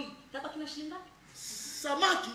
hii tabaki na shilingi ngapi samaki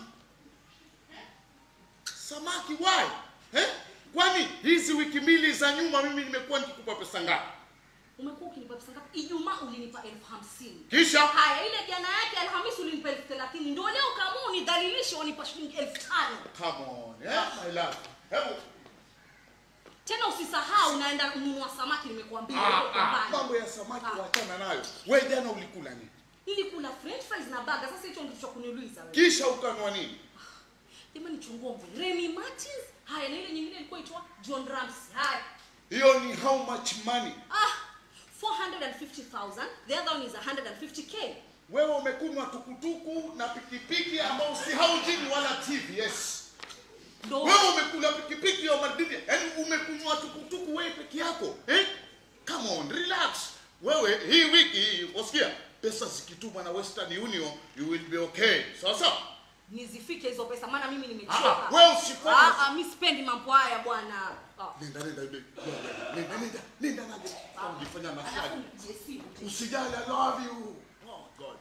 samaki why eh? kwani hizi wiki mbili za nyuma mimi nimekuwa nikikupa pesa ngapi umekuwa ukinipa pesa ngapi ijumaa ulinipa elfu hamsini kisha haya ile jana yake alhamisi ulinipa elfu thelathini ndio leo kama unidhalilishe wanipa shilingi elfu tano come on eh? my love hebu tena usisahau naenda kununua samaki nimekuambia ah, huko ah, mbali. mambo ya samaki Ah. wachana nayo we jana ulikula nini nilikula french fries na baga sasa hicho ndicho kuniuliza wewe kisha ukanwa nini jamani chungua mvuli Remy Martins haya na ile nyingine ilikuwa itwa John Ramsey haya hiyo ni how much money ah 450,000 the other one is 150k wewe umekunywa tukutuku na pikipiki ambao si haujini wala tvs ndo wewe umekula pikipiki ya madini yaani umekunywa tukutuku wewe peke yako eh? come on relax wewe hii wiki hii wasikia pesa zikitumwa na western union you will be okay sawa sawa nizifike hizo pesa maana mimi Ah, nimechoka wewe usifanye- ah, ah, mi sipendi mambo haya bwana ah. nenda nenda nenda nenda nenda nenda naje unajifanya alafu nafasi nipigie simu usijali i love you oh god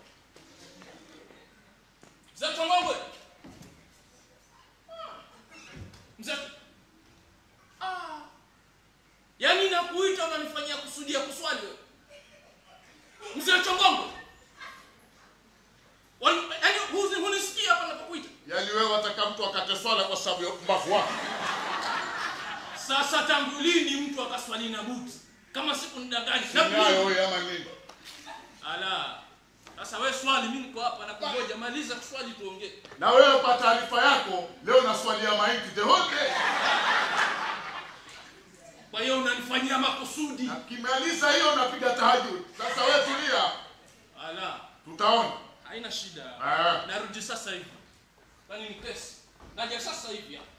Mzee Tongongwe. Mzee. Ah. Yaani nakuita unanifanyia kusudia kuswali wewe. Mzee Tongongwe. Wani- Yaani huzi hunisikia hapa napokuita. yaani wewe wataka mtu akate swala kwa sababu ya mbavu wako Sasa tangu lini mtu akaswali na buti? Kama siku nidanganya. nayo wewe ama nini Ala. Sasa wewe swali mimi niko hapa na kungoja maliza kuswali tuongee. na wewe kwa taarifa yako leo naswalia mahindi the whole day Kwa hiyo unanifanyia makusudi. na kimaliza hiyo napiga tahajud sasa wewe tulia Ala. tutaona Haina shida. Ah. Narudi sasa hivi. Kwani ni kesi? Naja sasa hivi hapa.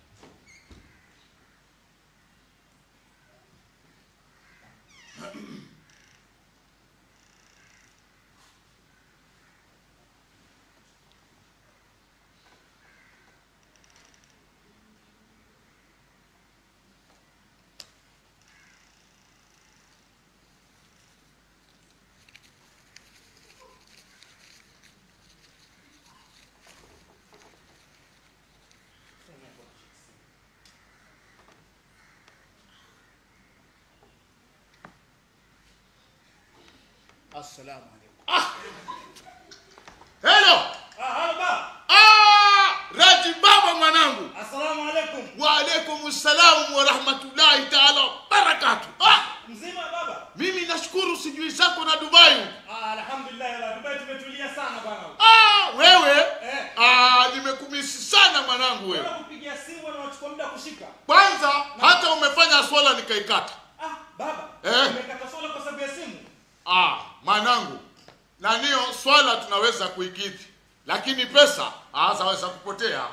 assalamu alaikum hello Ah, halo ba. ah raji baba mwanangu Assalamu alaikum. wa alaikum salam wa rahmatullahi taala wa barakatuh ah Mzima baba? mimi nashukuru sijui zako na dubai Ah, alhamdulillah la Dubai tumetulia sana bwana. ah wewe Eh. ah nimekumisi sana mwanangu wewe Bwana kupigia simu na unachukua muda kushika. kwanza hata umefanya swala nikaikata Ah, baba. Eh. Umekata swala kwa sababu ya simu. ah mwanangu na niyo swala tunaweza kuikidhi lakini pesa ah, zaweza kupotea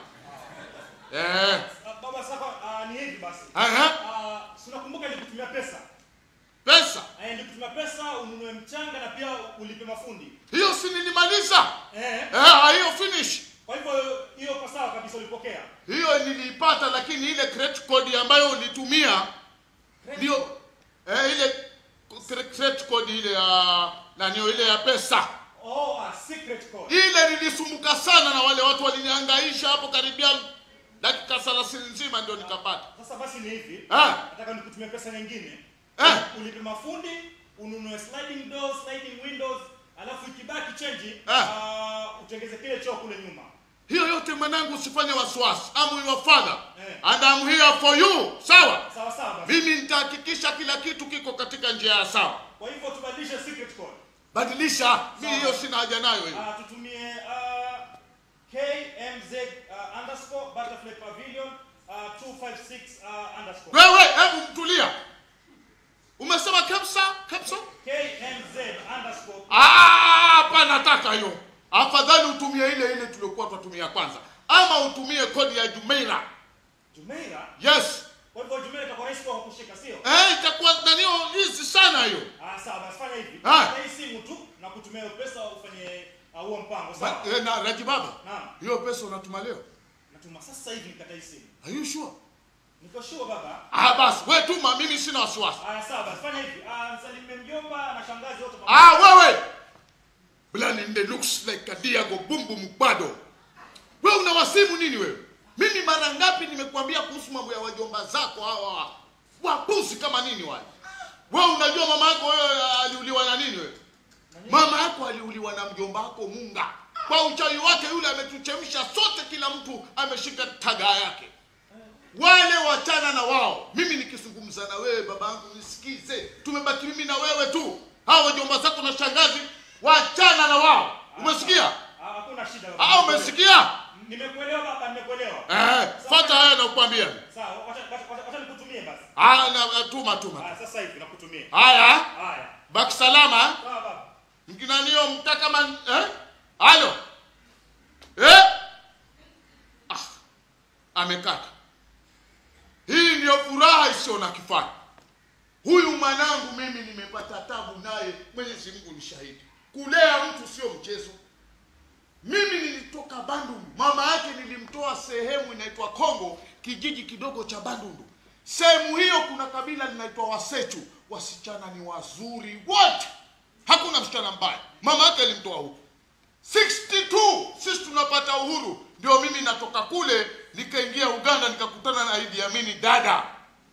eh. Ah, baba sasa ah, ni hivi basi. Aha. Ah, si unakumbuka nilikutumia pesa. pesa Eh, nilikutumia pesa ununue mchanga na pia ulipe mafundi. hiyo si nilimaliza Eh. eh, hiyo finish Kwa hivyo hiyo kwa sawa kabisa ulipokea. hiyo niliipata lakini ile credit code ambayo ulitumia ndio eh, ile cre- credit code ile ya nanio ile ya pesa Oh, a secret code. ile nilisumbuka sana na wale watu walinihangaisha hapo karibia dakika thelathini nzima ndio nikapata Sasa basi ni hivi. Ah. Nataka nikutumie pesa nyingine. Eh. Ulipe mafundi, ununue sliding doors, sliding windows, alafu ikibaki change, Ah. ah, utengeze kile choo kule nyuma. hiyo yote mwanangu usifanye wasiwasi I'm your father Eh. and I'm here for you sawa Sawa sawa basi. mimi nitahakikisha kila kitu kiko katika njia ya sawa Kwa hivyo tubadilishe secret code. badilisha mi Sawa. hiyo sina haja nayo hiyo Ah, tutumie ah, KMZ ah, underscore butterfly pavilion ah, 256 ah, underscore. wewe hebu mtulia umesema kabisa kabisa KMZ underscore Ah, hapa nataka hiyo afadhali utumie ile ile tuliokuwa tunatumia kwanza ama utumie kodi ya jumeira Jumeira. yes Kwa hivyo Jumeira itakuwa rahisi kwa kushika, sio? eh, itakuwa nanio hizi sana hiyo Ah, sawa basi fanya hivi. Ah. Kata hii simu tu na kutumia hiyo pesa ufanye ah, huo mpango, Ba- sawa? eh, na raji baba Naam. hiyo pesa unatuma leo Natuma sasa hivi nikata hii simu. are you sure Niko sure baba. ah basi we tuma mimi sina wasiwasi Ah, sawa basi fanya hivi. Ah, msalimie mjomba na shangazi wote ah wewe Blaninde looks like a Diago Bumbu Mbado. Wewe unawasimu nini wewe? Mimi mara ngapi nimekuambia kuhusu mambo ya wajomba zako hawa wapuzi kama nini wale? Wewe unajua mama yako wewe aliuliwa na nini wewe? Mama yako aliuliwa na mjomba wako Munga. Kwa uchawi wake yule ametuchemsha sote, kila mtu ameshika tagaa yake. Wale wachana na wao. Mimi nikizungumza na wewe babangu, nisikize. Tumebaki mimi na wewe tu. Hao wajomba zako na shangazi, wachana na wao. Umesikia? Ah, Hakuna shida. baba. Ah, umesikia? Nimekuelewa baba, nimekuelewa. Eh, fuata haya na kukwambia. Sawa, wacha wacha- wacha- wacha nikutumie basi. Ah, na tuma tuma. Ah, sasa hivi nakutumia. Haya, Haya. baki salama. eh? Sawa baba. mkinanio mtaka man eh? Halo eh? ah, amekata. Hii ndio furaha isiyo na kifani. Huyu mwanangu mimi nimepata tabu naye, Mwenyezi Mungu ni shahidi. Kulea mtu sio mchezo. Mimi nilitoka Bandundu, mama yake nilimtoa sehemu inaitwa Kongo, kijiji kidogo cha Bandundu. Sehemu hiyo kuna kabila linaitwa Wasechu, wasichana ni wazuri wote, hakuna msichana mbaya. Mama yake alimtoa huko 62 sisi tunapata uhuru, ndio mimi natoka kule nikaingia Uganda, nikakutana na Idi Amini dada,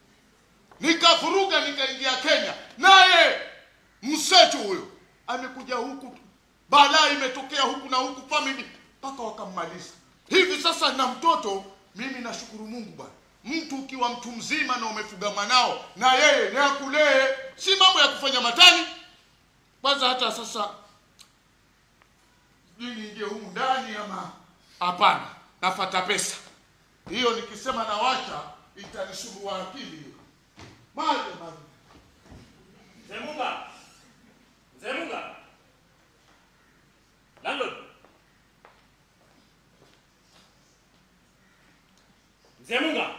nikavuruga, nikaingia Kenya, naye msechu huyo amekuja huku, balaa imetokea huku na huku, family mpaka wakammaliza. Hivi sasa na mtoto, mimi nashukuru Mungu bwana. Mtu ukiwa mtu mzima na umefuga mwanao na yeye ni akulee, si mambo ya kufanya matani. Kwanza hata sasa sijui niingie humu ndani ama hapana, nafata pesa hiyo. Nikisema nawacha itanisumbua akili hiyo. Maje maje Mzee Munga. Mzee Munga. Landlord. Mzee Munga.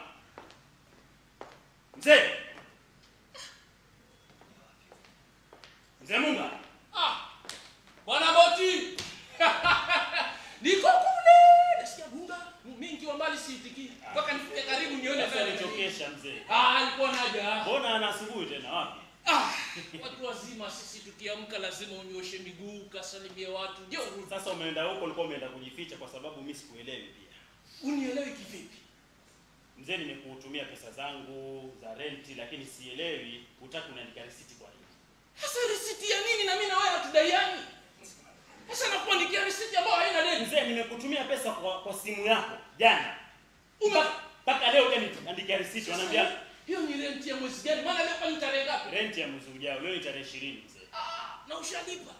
Mzee. Mzee Munga. Ah, bwana Boti. Niko kule. Nasikia gunga. Mimi nikiwa mbali siitikii. Mpaka nifike karibu nione Sasa vile. nichokesha mzee. Ah, alikuwa naja. Mbona ana asubuhi tena wapi? Ah, watu wazima sisi tukiamka lazima unyoshe miguu, ukasalimie watu. Ndio Sasa umeenda huko ulikuwa umeenda kujificha kwa sababu mimi sikuelewi pia. unielewi kivipi? Mzee, nimekutumia pesa zangu za renti lakini sielewi hutaki unaandika risiti kwa nini? Sasa risiti ya nini na mimi na wewe hatudaiani? Sasa nakuandikia risiti ambayo haina deni. Mzee, nimekutumia pesa kwa, kwa simu yako jana. Ume- Mpaka- Mpaka leo ukaniandikia risiti wanaambia hiyo ni renti ya mwezi gani? Maana leo kwani tarehe ngapi? renti ya mwezi ujao. Leo ni tarehe 20 mzee. Ah, na ushalipa.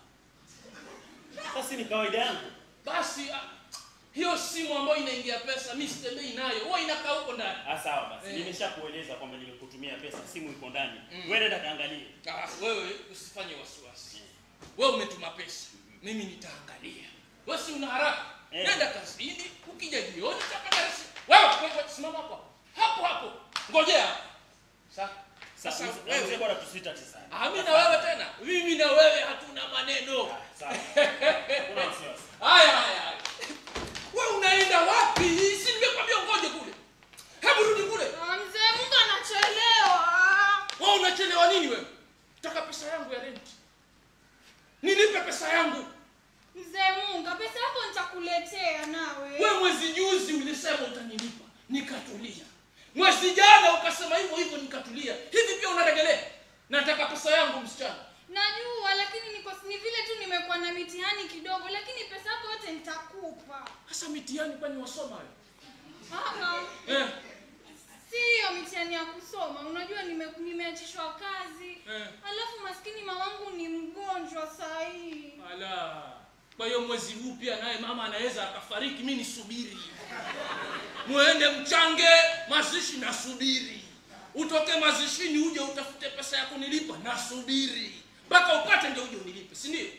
Sasa ni kawaida yangu. Basi ah, hiyo simu ambayo inaingia pesa mimi sitembei nayo. Huwa inakaa huko ndani. Ah, sawa basi. Eh. Nimeshakueleza kwamba nimekutumia pesa, simu iko ndani. Mm. Wewe nenda kaangalie. Ah, wewe usifanye wasiwasi. Wewe umetuma pesa, mimi nitaangalia. Wewe si una haraka? Eh. Nenda kazini, ukija jioni utapata risiti. Wewe wewe simama hapo. Hapo hapo. Ngojea. Sasa Sasa sasa mzee- mzee wewe bwana tusitati sana. Ah, mimi na wewe tena. Mimi na wewe hatuna maneno. Ah, Sawa. Kuna wasiwasi. Haya haya. haya. Wewe unaenda wapi? Si nimekwambia ngoje kule. Hebu rudi kule. Ah, Mzee Mungu anachelewa. Wewe unachelewa nini wewe? Taka pesa yangu ya rent. Nilipe pesa yangu. Mzee Mungu, pesa yako nitakuletea nawe. Wewe mwezi juzi ulisema utanilipa, nikatulia. Mwezi jana ukasema hivyo hivyo, nikatulia. Hivi pia unaregelea? Nataka pesa yangu msichana. Najua lakini niko ni vile tu nimekuwa na mitihani kidogo, lakini pesa yako yote nitakupa. Sasa mitihani kwani wasoma wewe? Ah, ah. Eh, si hiyo mitihani ya kusoma. Unajua nime, nimeachishwa kazi. eh. Alafu maskini mamangu ni mgonjwa saa hii. Ala. Kwa hiyo mwezi huu pia naye mama anaweza akafariki, mimi nisubiri. Muende mchange mazishi, nasubiri. Utoke mazishini uje utafute pesa ya kunilipa, nasubiri mpaka upate ndio uje unilipe, si ndio?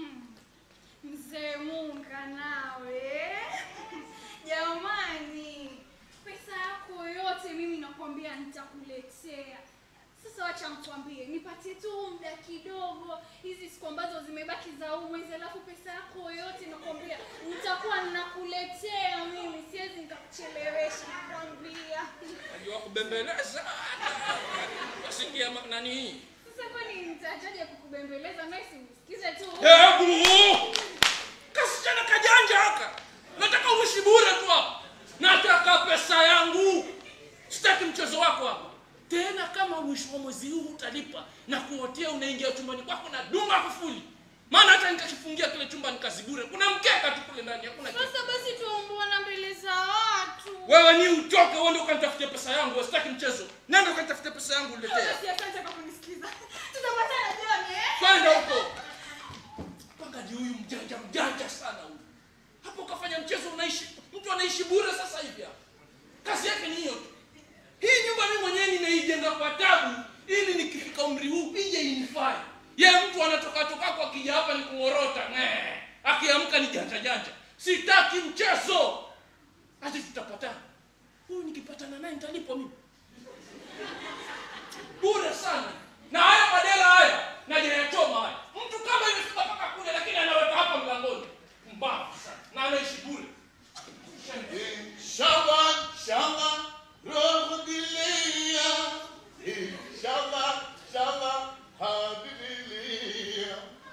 Mzee Munga nawe. Jamani, pesa yako yote mimi nakwambia nitakuletea. Sasa wacha nikwambie, nipatie tu muda kidogo, hizi siku ambazo zimebaki za huu mwezi, alafu pesa yako yote nakwambia nitakuwa ninakuletea mimi, siwezi nikakuchelewesha, nakwambia. Najua kubembeleza. Wasikia ma- nani hii? Sasa kwani nitajaje kukubembeleza? Nawe si unisikize tu. Hebu kasichana kajanja haka nataka uishi bure tu hapa nataka pesa yangu sitaki mchezo wako hapa tena kama mwisho wa mwezi huu utalipa na kuotea unaingia chumbani kwako na dunga kufuli maana hata nikakifungia kile chumba nikazibure kuna mkeka tu kule ndani hakuna kitu Sasa basi tuombeana mbele za watu. wewe ni utoke uende ukanitafutie pesa yangu sitaki mchezo nenda ukanitafutie pesa yangu niletee Basi asante kwa kunisikiza. Tutapatana jioni eh? kwenda huko pangadi huyu mjanja mjanja sana huyu hapo ukafanya mchezo unaishi mtu anaishi bure sasa hivi hapa kazi yake ni hiyo tu hii nyumba mimi mwenyewe nimeijenga kwa tabu ili nikifika umri huu ije inifai ye mtu anatoka toka kwa akija hapa ni kung'orota nee. akiamka ni janja janja sitaki mchezo hati tutapatana huyu nikipatana naye nitalipwa mimi bure sana na haya madela haya najayachoma haya mtu kama imefika mpaka kule lakini anaweka hapa mlangoni mbavu sana na anaishi bure Inshallah, inshallah, roho dilia. Inshallah, inshallah, hadilia.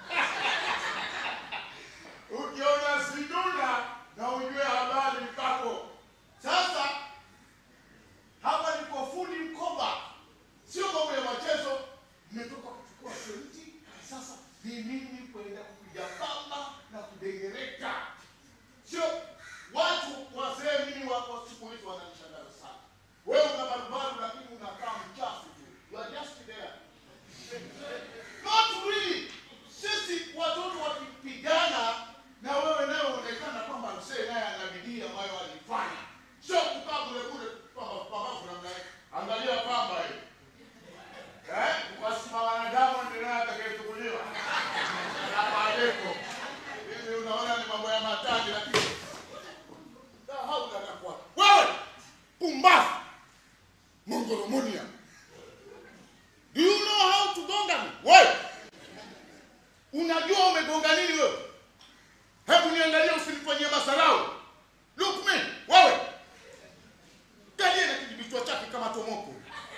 Ukiona siduna na ujue habari kako. Sasa hapa niko fundi mkoba, sio mambo ya machezo. Nimetoka kuchukua senti, sasa ni mimi kwenda kupiga pamba na kudengereka sio watu wazee mimi wako siku hizi wananishangaza sana wewe una barubaru lakini unakaa mchafu tu you are just there not really sisi watoto wakipigana na wewe naye unaonekana kwamba mzee naye ana bidii ambayo alifanya sio kukaa kule kule pamba pambavu namna hii angalia pamba hii eh ukasema wanadamu ndio atakayechukuliwa Salamu alaikum. Hivi unaona ni mambo ya matani lakini La haula la quwwata. Wewe pumbavu. Mongolomonia. Do you know how to gonga me? Wewe. Unajua umegonga nini wewe? Hebu niangalie usinifanyie masarau. Look me, wewe. Galie na kijibichwa chake kama tomoko.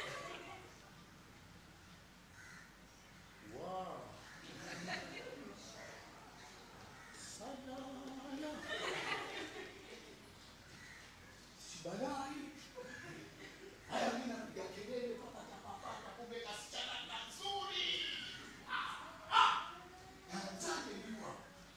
Wow. Salala. Sibalai. Haya mimi napiga kelele papa papa papa kumbe kasichana kazuri. Ah, ah. Naanzaje jua?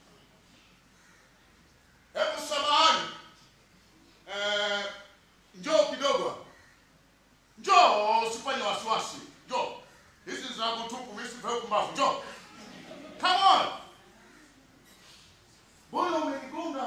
Hebu samahani. Eh, njoo kidogo. hapa. Njoo usifanye wasiwasi. Njoo. Hizi ni zangu tupu mimi sifai kumbavu. Njoo. Come on. Mbona umenigonga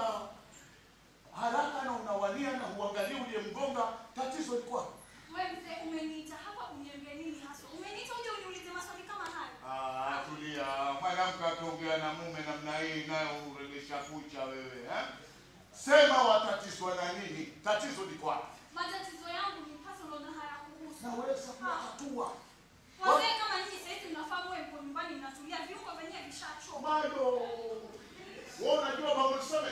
haraka na unawania na huangalii uliyemgonga? Tatizo liko wapi? Wewe mzee umeniita hapa uniambie nini hasa? Umeniita uje uniulize maswali kama haya? Ah, tulia. Mwanamke akiongea na mume namna hii nayo uregesha kucha wewe, eh? Sema watatizwa na nini? Tatizo liko wapi? Matatizo yangu ni personal na hayakuhusu. Naweza kutatua. Wazee kama nyinyi sasa hivi mnafahamu wewe mko nyumbani mnatulia viungo vyenyewe vishachoma. Bado. Wewe unajua mambo tuseme?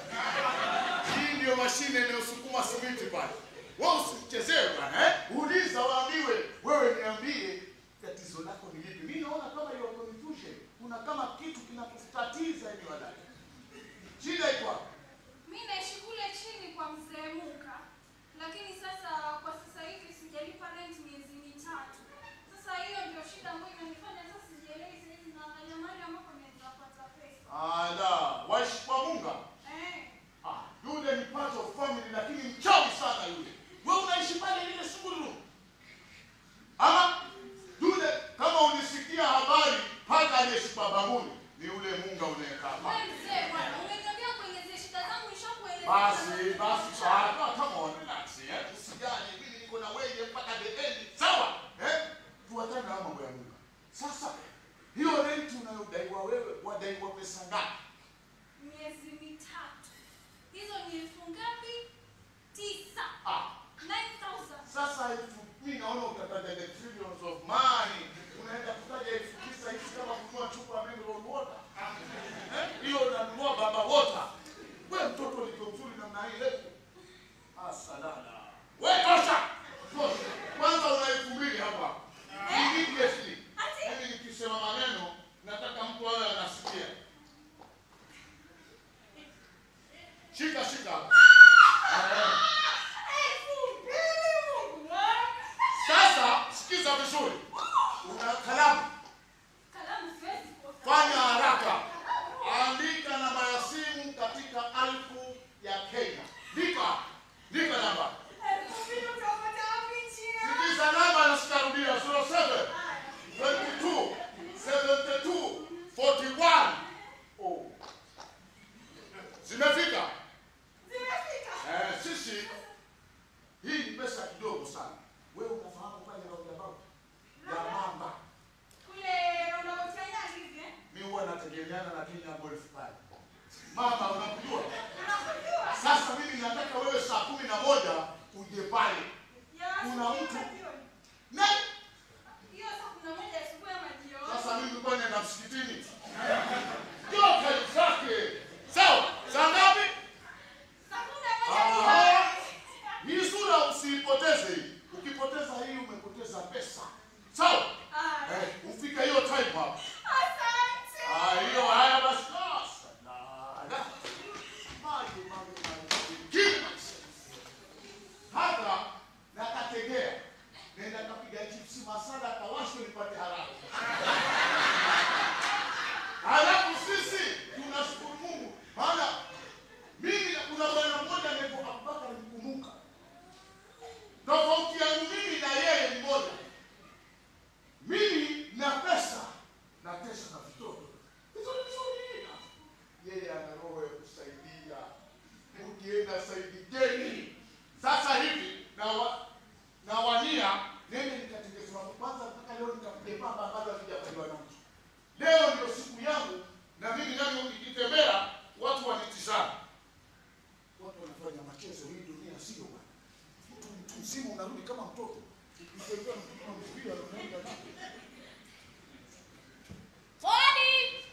Hii ndio mashine inayosukuma simiti pale. Wewe usichezee bwana, eh? Uliza waambiwe. Wewe niambie tatizo lako ni lipi? Mimi naona kama hiyo confusion. Kuna kama kitu kinakutatiza hivi wadada. Shida iko wapi? Mimi naishi kule chini kwa mzee Muka. Lakini sasa kwa sasa hivi sijalipa rent miezi mitatu. Sasa hiyo ndio shida ambayo inanifanya sasa sijielewi sasa hivi naangalia mahali ambapo naweza pata pesa. Ala, waishi kwa Munga. Eh. Ah, yule ni part of family lakini mchawi sana yule. Wewe unaishi pale ile sunguru. Ama yule kama ulisikia habari paka aliyeshiba babuni ni yule Munga unayekaa Wewe pale. mzee bwana, umeniambia kuelezea shida zangu nishakueleza. Basi basi sawa, come on relax, eh? Usijali, mimi niko na wewe mpaka the end. Sawa? Eh? Tuachane na mambo ya Munga. Sasa hiyo rent unayodaiwa wewe wadaiwa pesa ngapi? Miezi mitatu. Hizo ni elfu ngapi? Tisa. Ah, 9000. Sasa elfu mimi naona utataja the trillions of money. Unaenda kutaja elfu tisa hizi kama kununua chupa ya mineral water. Eh? Hiyo unanunua baba water. Wewe mtoto ulivyo mzuri namna hii leo. Asalala. Wewe tosha. Tosha. Kwanza una elfu mbili hapa. Immediately. Ati? Mimi nikisema maneno nataka mtu awe anasikia. moja uje pale Kuna mtu- na Hiyo saa kuna moja asubuhi ama jioni. sasa mimi nilikuwa naenda msikitini yote zake sawa saa ngapi Saa kumi na moja Aha. jioni. hii sura usiipoteze hii ukipoteza hii umepoteza pesa sawa Ah, eh, ufika hiyo time hapa Asante. Ah, hiyo haya basi sasa. La, la. Maji, maji, maji. Kill myself. Hata nakategea nenda kapiga chipsi masala kawashwe nipate haraka halafu sisi tunashukuru mungu maana mimi kuna bwana mmoja anaitwa abubakar mkumbuka tofauti yangu mimi na yeye ni moja mimi na pesa na pesa na vitoto vizuri vizuri yeye ana roho ya kusaidia ukienda saidikeni sasa hivi na wa, na wania nende nikatengezewa kwanza mpaka leo nikapiga baba ambazo havijafanywa na mtu leo ndio siku yangu na mimi nami nikitembea watu wanitizama watu wanafanya machezo hii dunia sio bwana mtu mtu mzima unarudi kama mtoto ukitembea mtoto mpira unaenda tu Hodi!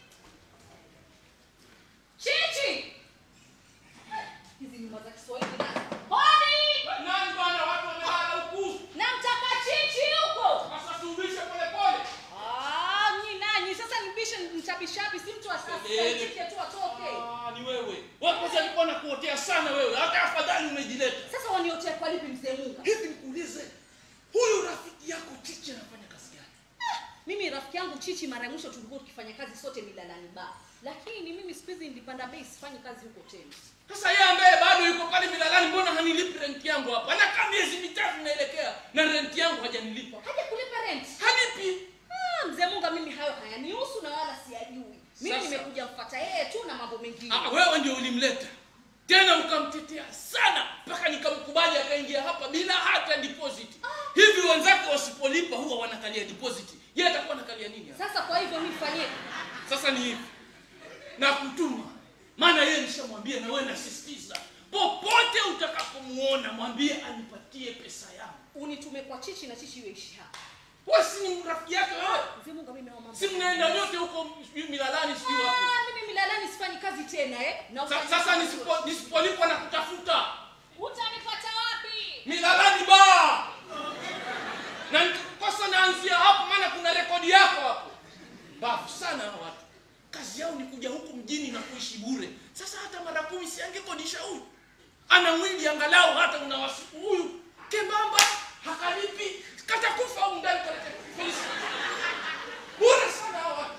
Chichi! Hizi nyumba za Kiswahili nazo. Hodi! nani bwana watu wamelala huku Namtaka Chichi huko. sasa tuubishe polepole Ah, nyi nanyi sasa nibishe mchapishapi si mtu Kelele. asitike tu atoke. Ah, ni wewe wakozi alikuwa nakuotea sana wewe hata afadhali umejileta Sasa waniotea kwa lipi mzee Munga? hivi nikuulize huyu rafiki yako chichi anafanya kazi gani Mimi rafiki yangu Chichi mara ya mwisho tulikuwa tukifanya kazi sote Milalani Bar. Lakini mimi siku hizi nilipanda bei sifanyi kazi huko tena. sasa yeye ambaye bado yuko pale milalani mbona hanilipi renti yangu hapa anakaa miezi mitatu naelekea na renti yangu hajanilipa Haja kulipa rent. hanipi Ah, mzee Munga mimi hayo hayanihusu na wala siyajui. Mimi Sasa. nimekuja mfuata yeye tu na mambo mengine. Ah, wewe ndio ulimleta tena ukamtetea sana mpaka nikamkubali akaingia hapa bila hata deposit hivi wenzake wasipolipa huwa wanakalia deposit yeye atakuwa anakalia nini hapa? Sasa kwa hivyo mimi fanyie sasa ni hivi na kutuma maana yeye nishamwambia na wewe nasisitiza popote utakapomuona mwambie anipatie pesa yangu unitume kwa Chichi na Chichi iwe hapa. wewe si ni rafiki yake wewe Mzee Munga mimi naomba. si mnaenda nyote huko sijui milalani sijui wapi Ah, mimi Milalani sifanyi kazi tena eh. Na Sa- ufanye sasa kazi nisipo- yote. nisipolipwa na kutafuta Utanipata wapi? milalani ba na nikikosa naanzia hapo maana kuna rekodi yako hapo mbavu sana hao watu kazi yao ni kuja huku mjini na kuishi bure sasa hata mara kumi si angekodisha huyu ana mwili angalau hata una wasiku huyu kembamba hakalipi katakufa au ndani kalete polisi bure sana hao watu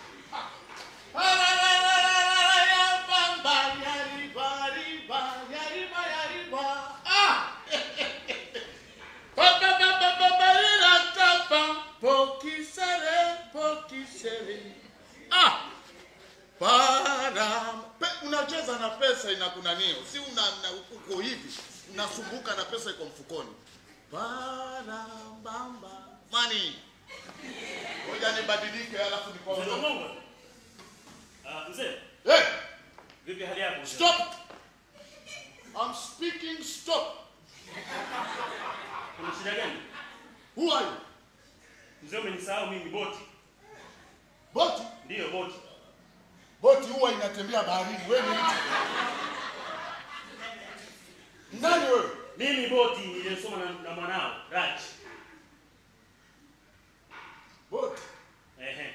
Ah! Pokisere, pokisere. Ah! Para. Pe, unacheza na pesa inakunanio, si una na, uko hivi unasumbuka na pesa iko mfukoni. Para bamba mani. Ngoja nibadilike alafu Mzee nikaondoka. Mungu. Ah, mzee, Hey, vipi hali yako? mzee? stop. I'm speaking stop. Kuna shida gani? Who are you? Mzee umenisahau mimi boti. Boti. Ndiyo boti. Boti huwa inatembea baharini. Wewe ni mtu. Nani wewe? Mimi boti niliyosoma na, na mwanao Raj. Boti. Ehe.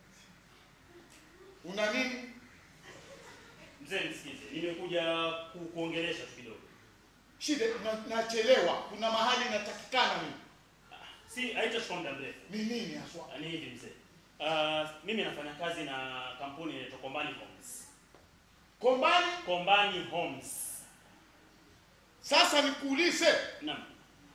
Una nini? Mzee nisikize. Nimekuja ku, kuongelesha tu kidogo. Shida na, nachelewa. Kuna mahali natakikana mimi. Si haitachukua muda mrefu. Ni nini haswa? Ni hivi mzee. Uh, mimi nafanya kazi na kampuni inaitwa Kombani Homes. Kombani. Kombani Homes. Sasa nikuulize, Naam.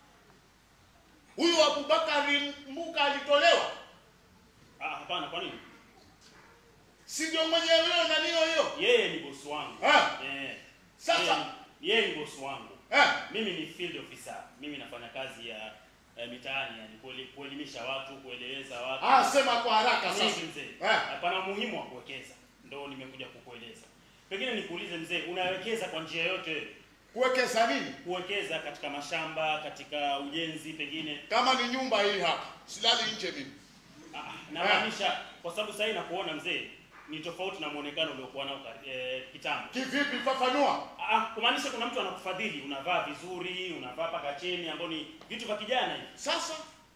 huyu Abubakari Mbuka alitolewa? Ah, hapana kwa nini? Si ndio mwenyewe huyo na niyo hiyo? Yeye ni bosi wangu. Ah. Eh. Sasa- Yeye ni- yeye ni bosi wangu. Eh, Mimi ni field officer. Mimi nafanya kazi ya eh, mitaani yani kueli- kuelimisha watu, kueleweza watu. ah, sema kwa haraka Hivi sasa. mzee. Eh. Hapana umuhimu wa kuwekeza. Ndio nimekuja kukueleza. Pengine nikuulize mzee, unawekeza kwa njia yote wewe? kuwekeza nini kuwekeza katika mashamba, katika ujenzi pengine. kama ni nyumba hii hapa silali nje mimi Ah, namaanisha kwa sababu sasa hivi nakuona mzee ni tofauti na muonekano uliokuwa nao kar- eh, kitambo. kivipi fafanua Ah, kumaanisha kuna mtu anakufadhili, unavaa vizuri, unavaa paka cheni ambao ni vitu vya kijana hivi. sasa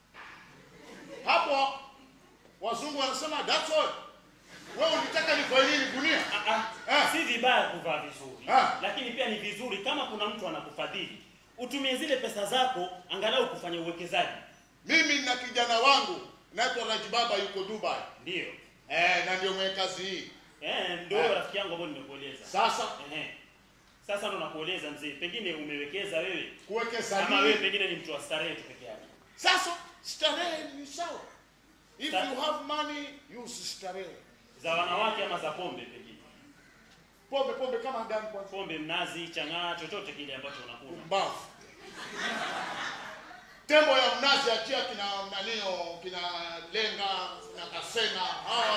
hapo wazungu wanasema that's all wewe unitaka nifanye nini dunia Ah, ah, Ah. si vibaya kuvaa vizuri Ah. lakini pia ni vizuri kama kuna mtu anakufadhili utumie zile pesa zako angalau kufanya uwekezaji. mimi na kijana wangu naitwa rajibaba yuko dubai Ndio eh, na ndio mwenye kazi hii eh, ndio Ah. rafiki yangu ambao nimekueleza. sasa Ehe. Sasa ndo nakueleza mzee, pengine umewekeza wewe kuwekeza ama wewe nini pengine ni mtu wa starehe tu peke yake. sasa starehe ni sawa if Sta- you have money use starehe Za wanawake ama za pombe pengine. pombe pombe kama gani kwanza Pombe, mnazi, chang'aa, chochote kile ambacho unakula. mbavu tembo ya mnazi achia kina nanio kina lenga na kasena hawa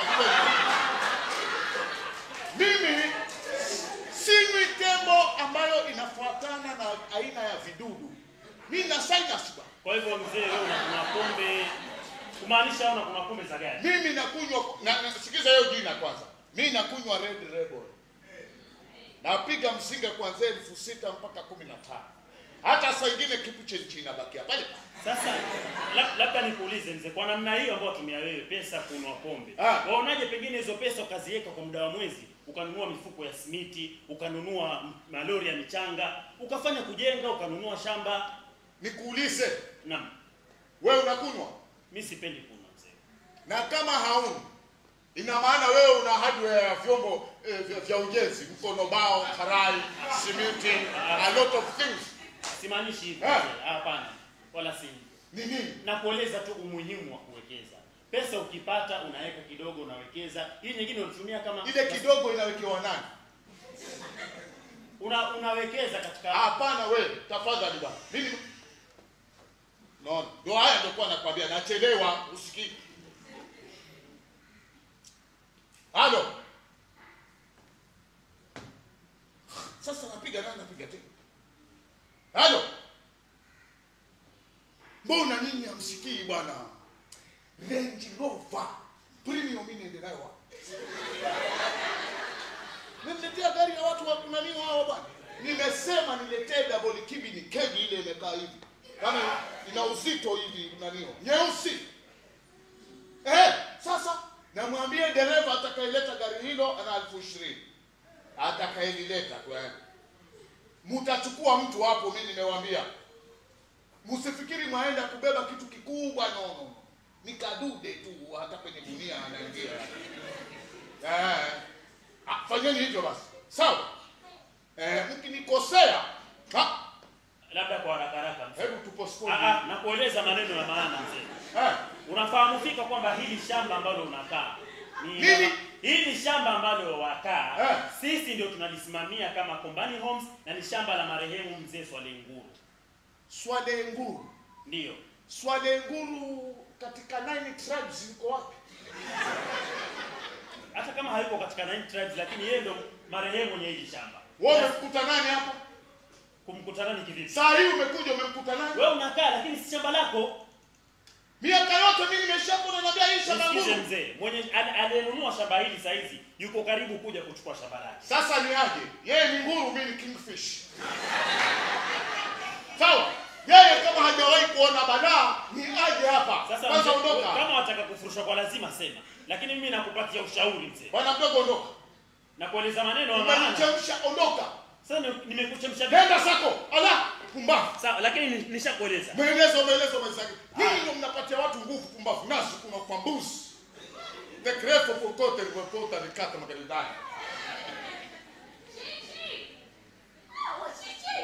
kweli. mimi sinywi tembo ambayo inafuatana na aina ya vidudu mi na sinus ba Kwa hivyo mzee, wewe unakunywa pombe kumaanisha unakunywa pombe za gani? mimi nakunywa na, na, sikiza hiyo jina kwanza mi nakunywa red rebel napiga msinga kuanzia elfu sita mpaka kumi na tano hata saa ingine kipu chenchi inabakia pale Sasa la- labda nikuulize mzee, kwa namna hiyo ambayo tumia wewe pesa kununua pombe, Ah. waonaje pengine hizo pesa ukaziweka kwa muda wa mwezi, ukanunua mifuko ya simiti, ukanunua m- malori ya michanga, ukafanya kujenga, ukanunua shamba? nikuulize Naam, wewe unakunywa mi sipendi kunywa mzee. na kama hauni ina maana wewe una hardware ya vyombo eh, vya, vya ujenzi mkono bao karai simiti a lot of things Simaanishi hivyo Ah. mzee, hapana, wala si ni nini nakueleza tu umuhimu wa kuwekeza. Pesa ukipata unaweka kidogo, unawekeza. Hii nyingine unatumia kama ile kidogo inawekewa nani una, unawekeza katika hapana wewe tafadhali bwana mimi naona ndio haya ndio kwa nakwambia nachelewa usikii halo sasa napiga nani napiga tena halo mbona nini hamsikii bwana Range Rover premium mimi niende nayo wapi Nimletea gari ya watu wa kunaniwa hao bwana. Nimesema niletee double kibi ni kegi ile imekaa hivi. Kama ina uzito hivi kunaniwa. Nyeusi. Eh, sasa namwambie dereva atakayeleta gari hilo ana elfu ishirini. Atakayelileta tu yani. Mtachukua mtu hapo mimi nimewaambia. Msifikiri mwaenda kubeba kitu kikubwa no no. Ni kadude tu hata kwenye gunia anaingia. Eh. Ah, fanyeni hivyo basi sawa eh, mkinikosea ha, labda kwa haraka haraka mzee. hebu tupostpone Ah, ah, na kueleza maneno ya maana mzee. eh, Unafahamu fika kwamba hili shamba ambalo unakaa ni Nini? hili shamba ambalo wakaa Eh. sisi ndio tunalisimamia kama Kombani Homes na ni shamba la marehemu mzee Swale Nguru. Swale Nguru Ndio. Swale Nguru katika nine tribes yuko wapi Hata kama hayuko katika nine tribes lakini yeye ndio marehemu mwenye hili shamba. wewe umemkuta nani hapa Kumkutana ni kivipi? saa hii umekuja umemkuta nani Wewe unakaa lakini si shamba lako. miaka yote mimi nimeshapona naambia hii shamba Nisikize Nguru mzee, mwenye al- aliyenunua shamba hili saa hizi yuko karibu kuja kuchukua shamba lake. sasa ni aje yeye ni nguru mimi ni kingfish sawa yeye kama hajawahi kuona balaa ni aje hapa Sasa kwanza mzee, ondoka kama wataka kufurushwa kwa lazima sema, lakini mimi nakupatia ushauri mzee, bwana mdogo ondoka nakueleza maneno ya maana. umenichemsha ondoka Sasa ni- nimekuchemsha nenda zako ala pumbavu sawa, lakini ni- nishakueleza. maelezo maelezo mwenzangu nyinyi ndio mnapatia watu nguvu pumbavu nasi kuna kwa mbuzi the great popote ripota nikata magalidani Chichi! Ah, wa Chichi!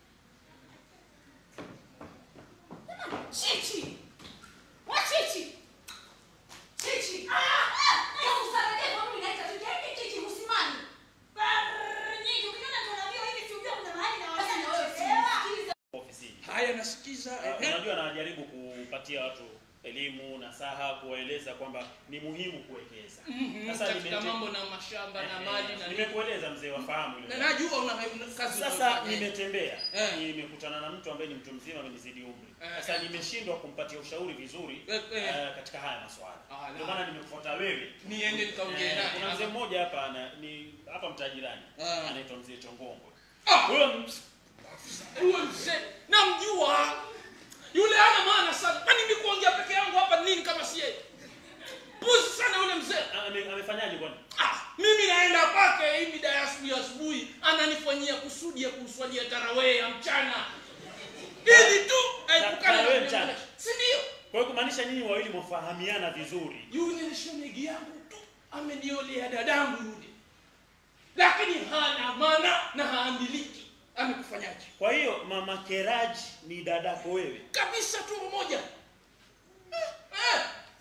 Jamani, Chichi! Wa Chichi! Chichi! Ah, ah, Yesu sarajeva mimi naita tu yaani Chichi msimani. Brrr, nyingi ukiona tunaambiwa hivi si ujue kuna mahali na Sasa na wewe wasichelewa. usisikilize. Ofisini. haya nasikiza Uh, eh, unajua anajaribu kupatia watu elimu nasaha kuwaeleza kwamba ni muhimu kuwekeza Mhm, Sasa katika nimete- mambo na mashamba na Eh, mali na nini. nimekueleza mzee wafahamu ile na najua una una kazi sasa unayofanya. nimetembea Eh. nimekutana na mtu ambaye ni mtu mzima amenizidi umri Eh, sasa eh. nimeshindwa kumpatia ushauri vizuri Eh, eh. eh, katika haya maswala Ah, ndio la. maana nimekufuata wewe niende nikaongee Eh, naye kuna mzee ama- mmoja hapa ana, ni hapa mtajirani Ah. anaitwa mzee Chongongwe Ah! huyo m- huyo mzee namjua yule ana maana sana kwani mimi kuongea peke yangu hapa nini kama si yeye puzi sana yule mzee ame- amefanyaje kwani ah, mimi naenda kwake hii mida ya asubuhi asubuhi ananifanyia kusudi ya kuswalia tarawee ya mchana ili tu aepukane tarawee na mchana? si ndio kwa hiyo kumaanisha nyinyi wawili mwafahamiana vizuri yule ni shemegi yangu tu ameniolea dadangu yule lakini hana maana na haamiliki amekufanyaje kwa hiyo mama Keraji ni dadako wewe kabisa tumbo moja eh, eh.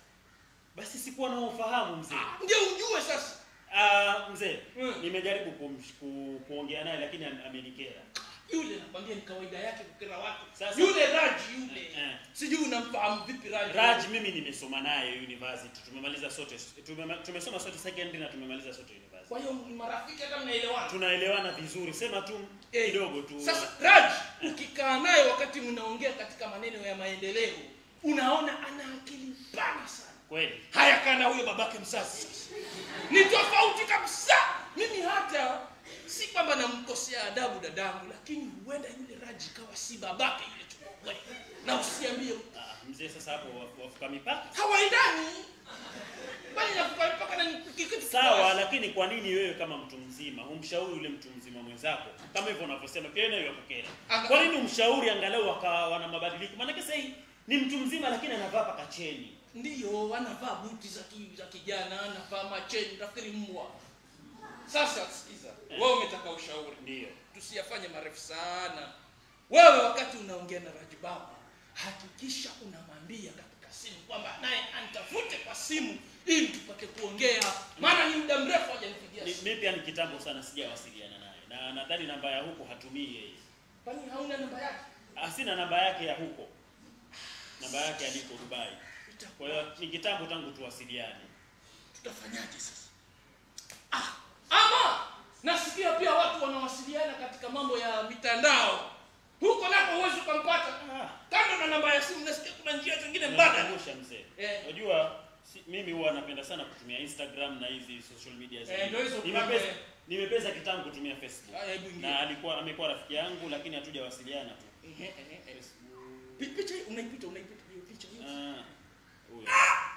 basi sikuwa na ufahamu mzee ndio ujue sasa Ah, mzee Mm. nimejaribu kumsh- ku, kuongea naye lakini am- amenikera yule nakwambia ni kawaida yake kukera watu Sasa- yule raji yule Eh. sijui unamfahamu vipi raji Raj mimi nimesoma naye university tumemaliza sote tumema, tumesoma sote secondary na tumemaliza sote university kwa hiyo ni marafiki hata mnaelewana tunaelewana vizuri sema tu Eh, kidogo tu sasa raji ukikaa naye wakati mnaongea katika maneno ya maendeleo unaona ana akili pana sana kweli haya kana huyo babake mzazi sasa ni tofauti kabisa mimi hata si kwamba namkosea adabu dadangu lakini huenda yule raji kawa si babake yule tumwe na usiambie mtu. ah, mzee sasa hapo waf- wafuka mipaka hawaendani bali nakupa mpaka na kitu sawa lakini kwa nini wewe kama mtu mzima humshauri yule mtu mzima mwenzako kama hivyo unavyosema pia nayo yakukera Anga- kwa nini umshauri angalau akawa na mabadiliko maanake sasa hii ni mtu mzima lakini anavaa paka cheni ndiyo anavaa buti za ki, za kijana anavaa macheni nafikiri mbwa sasa sikiza wewe umetaka ushauri ndio tusiyafanye marefu sana wewe wakati unaongea na rajibaba hakikisha unamwambia katika simu kwamba naye antafute kwa simu ili tupate kuongea maana ni muda mrefu hajanipigia Ni- simu mimi pia ni kitambo sana sijawasiliana naye na nadhani namba ya huko hatumii yeye kwani hauna namba yake Ah, sina namba yake ya huko namba yake aliko dubai kwa hiyo ni kitambo tangu tuwasiliane tutafanyaje sasa ah, ama nasikia pia watu wanawasiliana katika mambo ya mitandao huko nako huwezi ukampata Ah. kando na namba ya simu nasikia kuna njia zingine mbadala Umenikumbusha mzee Eh. unajua si, mimi huwa napenda sana kutumia instagram na hizi social media Eh, ndio hizo nimepeza programu, eh. nimepeza kitambo kutumia facebook Ah, hebu ingia. na alikuwa amekuwa rafiki yangu lakini hatujawasiliana tu Ehe, ehe, ehe. Pi- picha hii unaipita unaipita hiyo picha hiyo Ah, huyo.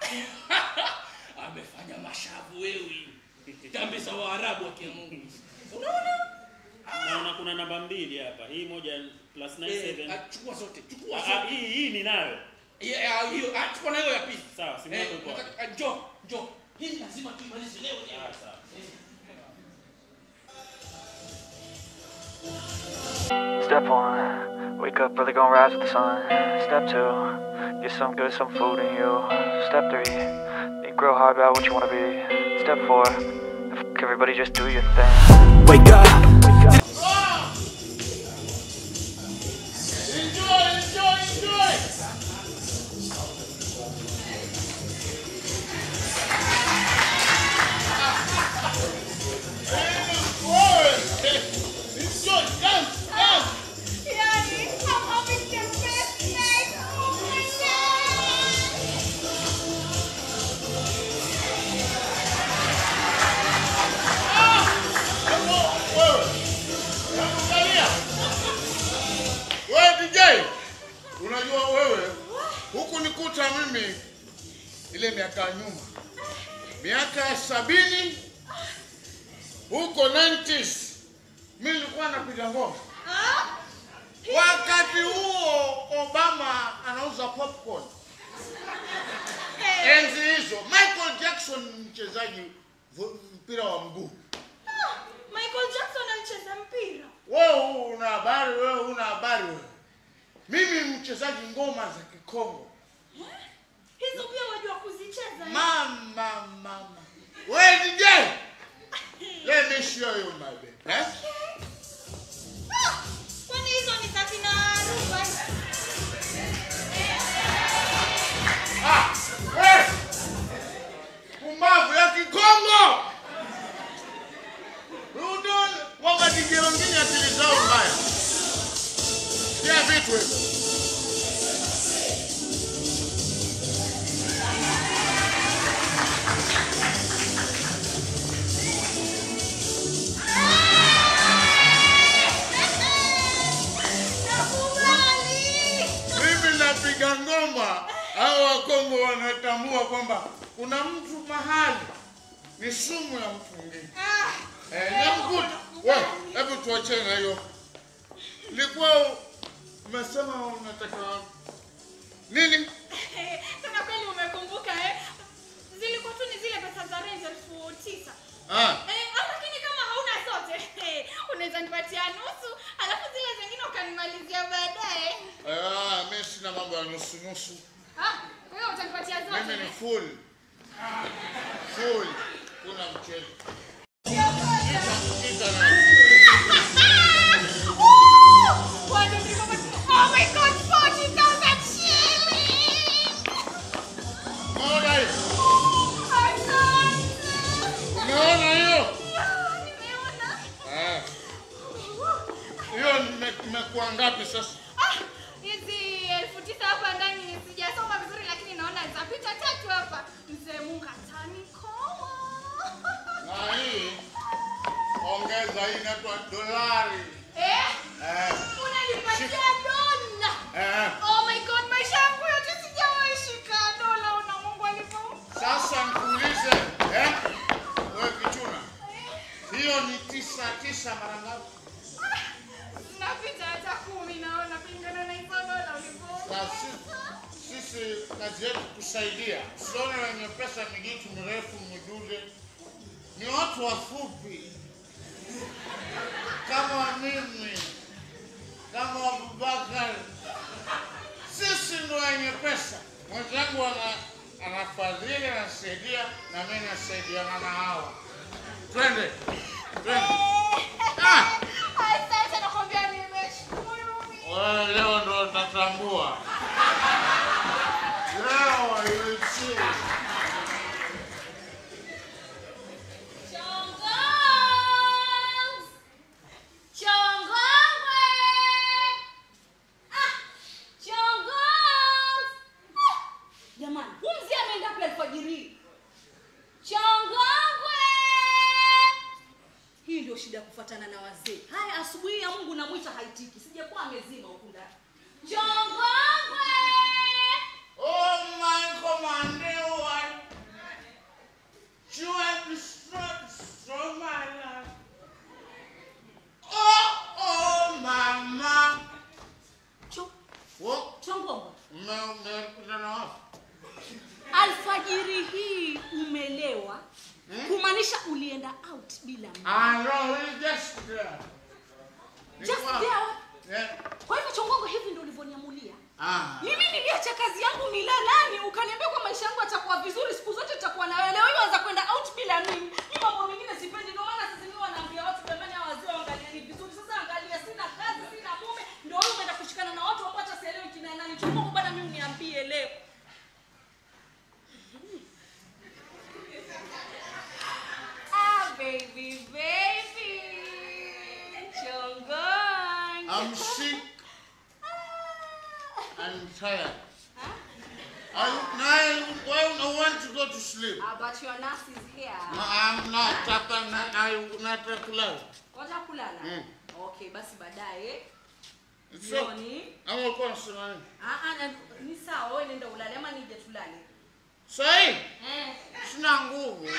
amefanya mashavu wewe tambi za waarabu wa kiamungu unaona naona kuna namba mbili hapa hii moja plus Eh, 97 ah, chukua zote chukua Ah, zote hii hii ninayo Yeah, ah, hiyo ah, chukua na hiyo ya pili Sawa, simu Eh, yako iko wapi? nataka- ah, njoo njoo hii lazima tuimalize leo leo. Ah, sawa. Step one, wake up early, gonna rise with the sun. Step two, get some good, some food in you. Step three, think real hard about what you wanna be. Step four, f- everybody just do your thing. Wake up. Enjoy, enjoy, enjoy. Wewe, enjoy, dance, dance. Yani, I'm having the best night of my life. Hebu, wewe, hebu angalia. Wewe DJ, unajua wewe huku nikuta mimi ile miaka ya nyuma, miaka ya sabini huko 90s, mimi nilikuwa napiga ngoma. Wakati huo Obama anauza popcorn. Enzi hizo Michael Jackson mchezaji vo- mpira wa mguu. Michael Jackson anacheza mpira. Wewe una habari, wewe una habari wewe. Mimi mchezaji ngoma za Kikongo. Hizo pia wajua kuzicheza. eh? Mama mama. Wewe DJ. Let me show you my baby. Eh? Ah, Kwani hizo ni za kina Ruba? Ah, wanatambua kwamba kuna mtu mahali ni sumu ya mtu mwingine. Ah, Eh, namkuta. Wewe, hebu tuachane na hiyo. Ilikuwa umesema unataka nini? Sasa kweli umekumbuka eh? Zilikuwa tu ni zile pesa za rent elfu tisa. Ah, Eh, ah, lakini kama hauna zote, eh, unaweza nipatia nusu, alafu zile zingine ukanimalizia baadaye. ah, mimi sina mambo ya nusu nusu. Ah, wewe utanipatia zote. Mimi ni eh? full. Full. Kuna mchezo. Kita na Woo! What did you come- Oh my God, 40,000 shillings! Umeona hiyo? Asante. Umeona hiyo? Yeah, nimeona. Ah, hiyo nime- imekuwa ngapi sasa? Ah, hizi elfu tisa hapa ndani sijasoma vizuri lakini naona zapita tatu hapa mzee mungu atanikoa Na hii ongeza hii inaitwa dolari. eh? Eh, unanipatia dola eh. oh my god maisha yangu yote sijawahi shika dola una mungu alipo Sasa nikuulize, eh? Wewe kichuna. Hiyo ni tisa tisa mara ngapi? napita hata kumi naona kulingana na hizo dola ulipo Na si- sisi kazi yetu kusaidia. Usione wenye pesa mijitu mirefu midude, ni watu wafupi kama mimi, kama Abubakar. Sisi ndo wenye pesa. Mwenzangu ana anafadhili, anasaidia, na mimi nasaidiana na hawa. Twende, twende. Ah! asante nakwambia nimeshukuru mimi. Wewe leo ndo utatambua. Leo you will see. Chongongs! Chongongwe! Ah! Chongongs! Ah! Jamani, huyu mzee ameenda wapi alfajiri hii? Chongongwe! hii ndio shida ya kufuatana na wazee haya asubuhi ya mungu namwita haitiki sijakuwa amezima huku ndani Chongongwe! Oh my commander, what? You have destroyed so my life. Oh, oh, mama. Cho- What? chongongo Ume- umekutana wapi? alfajiri hii umelewa kumaanisha ulienda out bila mimi. Ah, no, we just there. Just Nilikuwa- there? Yeah. kwa hivyo chongongo hivi ndio ulivyoniamulia Ah. mimi niliacha kazi yangu milalani ukaniambia kwa maisha yangu atakuwa vizuri siku zote tutakuwa na wewe leo hii waanza kwenda out bila mimi mi mambo mengine sipendi ndio maana sasa mimi wanaambia watu jamani hawa wazee waangalieni vizuri sasa angalia sina kazi sina mume ndio wewe umeenda kushikana na watu ambao hata sielewi kina nani chongongo bwana mimi uniambie leo Ah, baby, baby! Chongongo! I'm sick. I'm tired. I, I, I want to go to sleep. Ah, but your nurse is here No, I'm not. Hapa na- I nataka kulala. wacha kulala Mm. okay basi baadaye So, jioni ama ulikuwa unasema nini? ah, ah, na- ni sawa wewe nenda ulale ama nije tulale Sahi, eh. sina nguvu.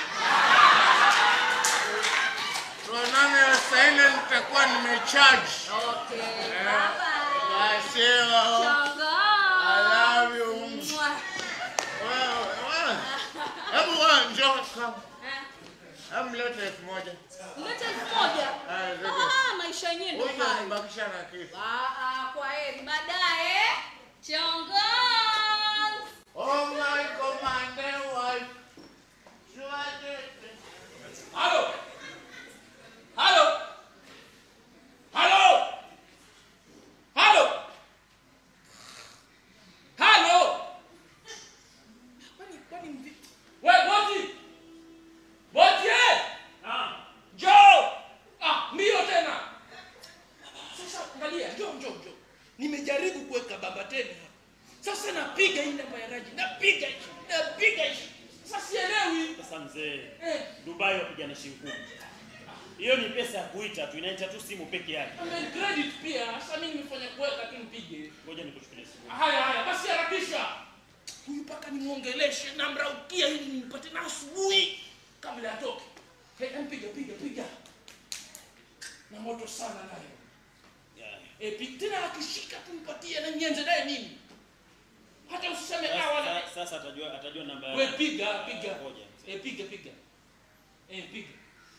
Tuonane saa nne nitakuwa nimecharge. okay Eh. bye bye Basi, oh, Chongo. I love you. Mwah. wewe, wewe. Hebu wewe njoo kama. Eh, Hebu leta elfu moja. Leta elfu moja. Ah, leta. Ah, maisha yenyewe ndio Huyu hayo. anibakisha na kitu. Ah, ah, kwa heri baadaye. Chongo! Oh my commander wife. Shwade. Halo. Halo. Halo. Halo. Halo. Kwani kwani mvi? Wewe Boti. Boti eh. Ah, Njoo. Ah, mbio tena. Sasa angalia, njoo njoo njoo. Nimejaribu kuweka baba tena hapa. Sasa napiga hii namba ya Raji. Napiga hii. Napiga hii. Sasa sielewi. sasa mzee, Eh. Dubai wapigana shilingi kumi. Hiyo ni pesa ya kuita tu, inaita tu simu peke yake. Amen credit pia. Sasa mimi nimefanya kuweka tu nipige. Ngoja nikuchukulie simu. Haya haya, basi harakisha. Huyu paka nataka nimwongeleshe namraukia ili nimpate na asubuhi kabla atoke Hey, em, piga piga piga na moto sana nayo Yeah. e, pi- tena akishika tumpatie na nyenze naye nini hata usiseme ah, wala Sasa, sasa atajua atajua namba we piga piga Ngoja. e, piga piga e, piga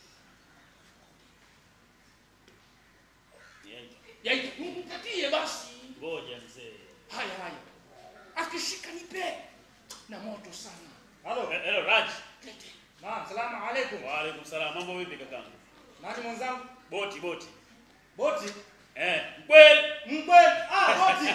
Yeah. ya mpatie basi Ngoja mzee. haya haya akishika nipe na moto sana Halo. Eh, Hello Raj. Tete. Naam, salamu alaikum. Wa alaikum salam. Mambo vipi kakangu? Nani mwenzangu? Boti boti. Boti. Eh, kweli. Mkweli. Ah, boti.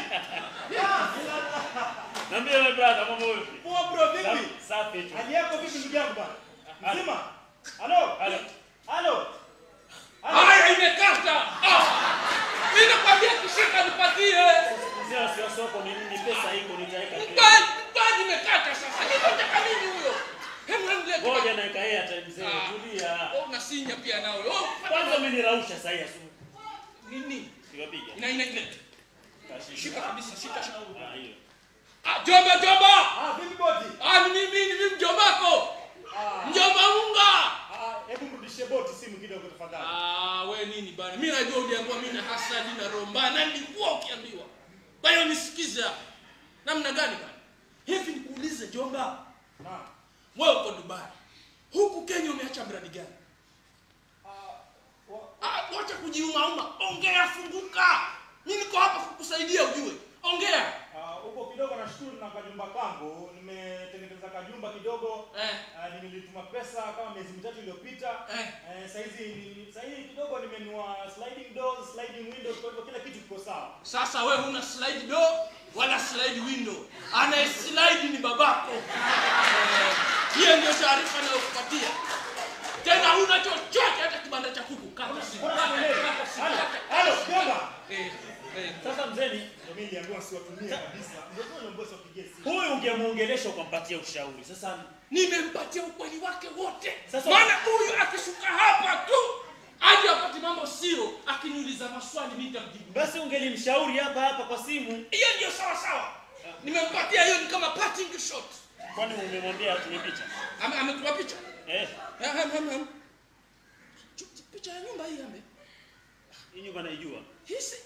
Niambie my brother, mambo vipi? Poa bro, vipi? Sa- Safi tu. Hali yako vipi ndugu yangu bana? Mzima? Halo. Halo. Halo. haya imekata ah! mi nakwambia kishika nipatie Mzee wa soko ni nini pesa iko nitaweka kesho. Mkweli, mkweli imekata sasa ninataka nini huyo Hebu hebu leta. Ngoja naika yeye hata mzee Ah. tulia. Oh, unasinya pia nawe Oh, Kwanza umenirausha sasa hivi asubuhi. nini Piga ina ina ileta Kashika. shika kabisa shika shika Ah, hiyo. ah, jomba jomba Ah, vipi boti? ah, ni mimi ni mimi mjombako Ah, mjomba unga ah, hebu mrudishie boti simu kidogo tafadhali. Ah, we nini bana? Mimi najua uliambiwa mimi na hasadi na roho mbaya na nilikuwa ukiambiwa. Kwa hiyo nisikize hapa. Namna gani bana? Hivi nikuulize Jomba, Naam. wewe uko Dubai. Huku Kenya umeacha mradi gani? Ah, wa- Ah, wacha kujiumauma. Ongea funguka. Mimi niko hapa kukusaidia ujue. Ongea. ah, huko kidogo nashukuru na kajumba kangu. Nimetengeneza kajumba kidogo. Eh. Ah, nimelituma pesa kama miezi mitatu iliyopita. Eh. Eh, saizi saizi kidogo nimenunua sliding doors, sliding windows, kwa hivyo kila kitu kiko sawa. Sasa we huna slide door wala slide window. Anaye slide ni babako. Eh, Hiyo ndio taarifa nayokupatia. Tena huna chochote hata kibanda cha kuku. Kata simu. Mbona Kata, sielewi? kata simu. Halo, Kata. halo, jomba. Eh, eh. Sasa mzee ni Ndio mimi niliambiwa siwatumie kabisa. Ndio kwa niliambiwa siwapigie simu. huyu ungemuongelesha ukampatia ushauri. Sasa Nimempatia ukweli wake wote. Sasa- Maana huyu akishuka hapa tu aje apate mambo sio, akiniuliza maswali mimi nitamjibu. basi ungelimshauri hapa hapa kwa simu. Hiyo ndio sawa sawa. Nimempatia hiyo ni kama parting shot. Kwani umemwambia atume picha? Ame- Ametuma picha. Eh, Eh, hem, hem, hem. Chu- Picha ya nyumba hii ame. hii nyumba naijua. Hisi.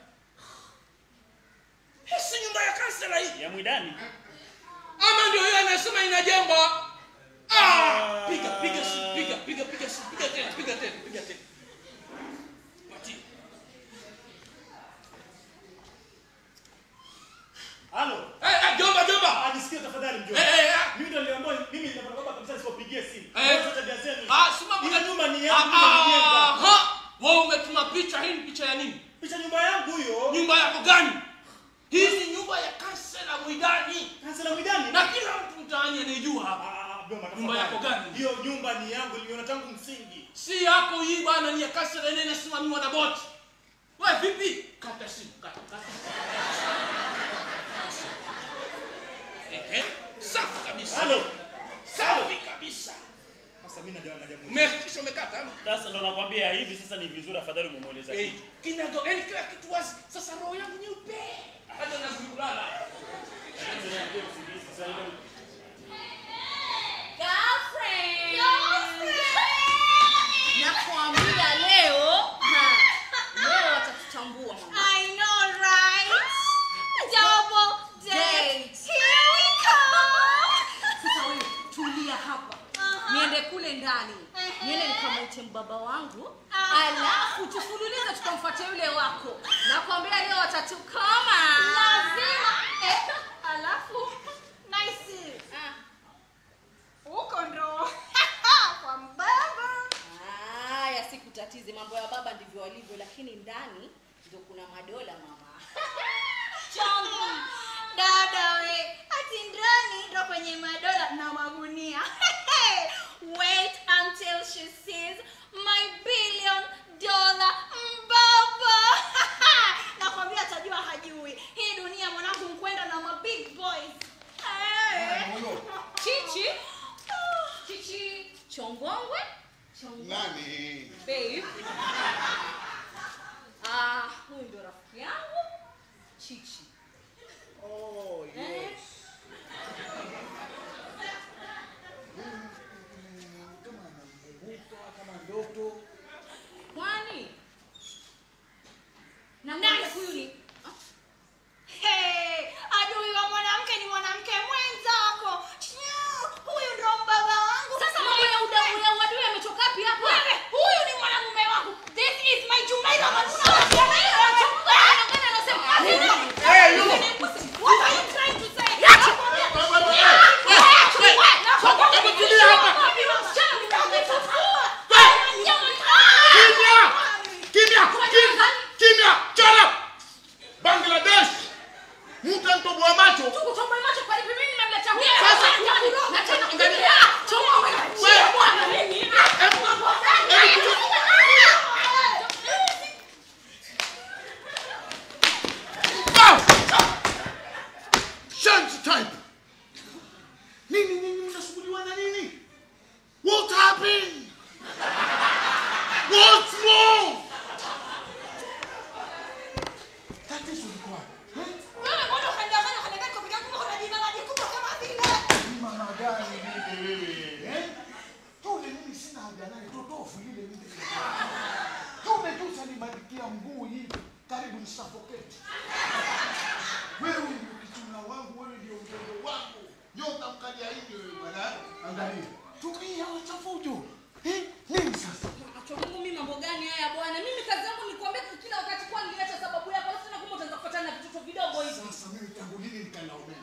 Hisi nyumba ya kansela hii. Ya Mwidani. Ama ndio hiyo anasema inajengwa. Ah! Piga piga simu, piga piga piga simu, piga tena, piga tena, piga tena. Patia. Halo. Eh, eh, jomba jomba. Ah, nisikie tafadhali mjomba. Eh, eh, eh. Mimi ndio niliambiwa mimi ndio baba kabisa nisiwapigie simu. Eh. Wewe tabia zenu. Ah, simama. Ile nyumba ni Ah, yangu ah, nimejenga. ha. Wewe umetuma picha hii ni picha ya nini? Picha nyumba yangu hiyo. Nyumba yako gani? Hii ni nyumba ya kansela Mwidani. Kansela Mwidani. Na kila mtu mtaani anaijua hapa. Ah, ah, Jomba, Nyumba tafadhali. yako gani? Hiyo nyumba ni yangu niliona tangu msingi. Si yako hii bwana ni ya kansela ile inasimamiwa na boti. Wewe vipi? Kata simu, kata, kata. Ehe, safi kabisa. Halo. Safi kabisa. Sasa mimi najua najua. Umehakikisha umekata ama? Sasa ndo nakwambia hivi sasa ni vizuri afadhali umemweleza Eh, kitu. kinago, yani kila kitu wazi. Sasa roho yangu nyeupe. Hata nazidi kulala. Nakwambia leo ha, leo watatutambua mama. I know, right? Double date. Here we come. Sasa wewe tulia hapa, Aha. niende kule ndani, Ehe. niende nikamwite mbaba wangu, Aha. alafu tufululize tukamfuatia yule wako. Nakwambia leo watatukoma Lazima. Eh, alafu nice. Huko ndo kwa mbaba. Haya, sikutatizi, mambo ya baba ndivyo walivyo, lakini ndani ndio kuna madola mama. Chongo. Dada we, ati ndani ndo kwenye madola na magunia. Wait until she sees my billion dollar mbaba. Nakwambia atajua hajui. Hii dunia mwanangu mkwenda na ma big boys. Eh. Chichi, chichi, chongongwe, chongongwe. Nani? Babe. Ah, huyu ndio rafiki yangu Chichi. Oh, Eh? yes. tatizo liko wapi? Eh? Wewe mbona ukandanganya ukaniambia niko peke yangu kumbe kuna jina maji kubwa kama vile. Ni mama gani lile wewe? Eh? Yule mimi sina haja naye, totofu lile mimi. Yule tu sanibadikia mguu hivi, karibu nisafoketi. Wewe ndio kijana wangu, wewe ndio mtoto wangu. Nyota mkalia hivi wewe bwana. Angalia. Tumia wachafujo. Eh? Nini sasa? Acha Mungu mimi mambo gani haya bwana? Mimi kazi yangu ni kuambia kila wakati kwa niliacha sababu yako. Alafu tena kumbe utaanza kufuatana na vitoto vidogo hivi. Sasa mimi tangu lini nikalaumiwa?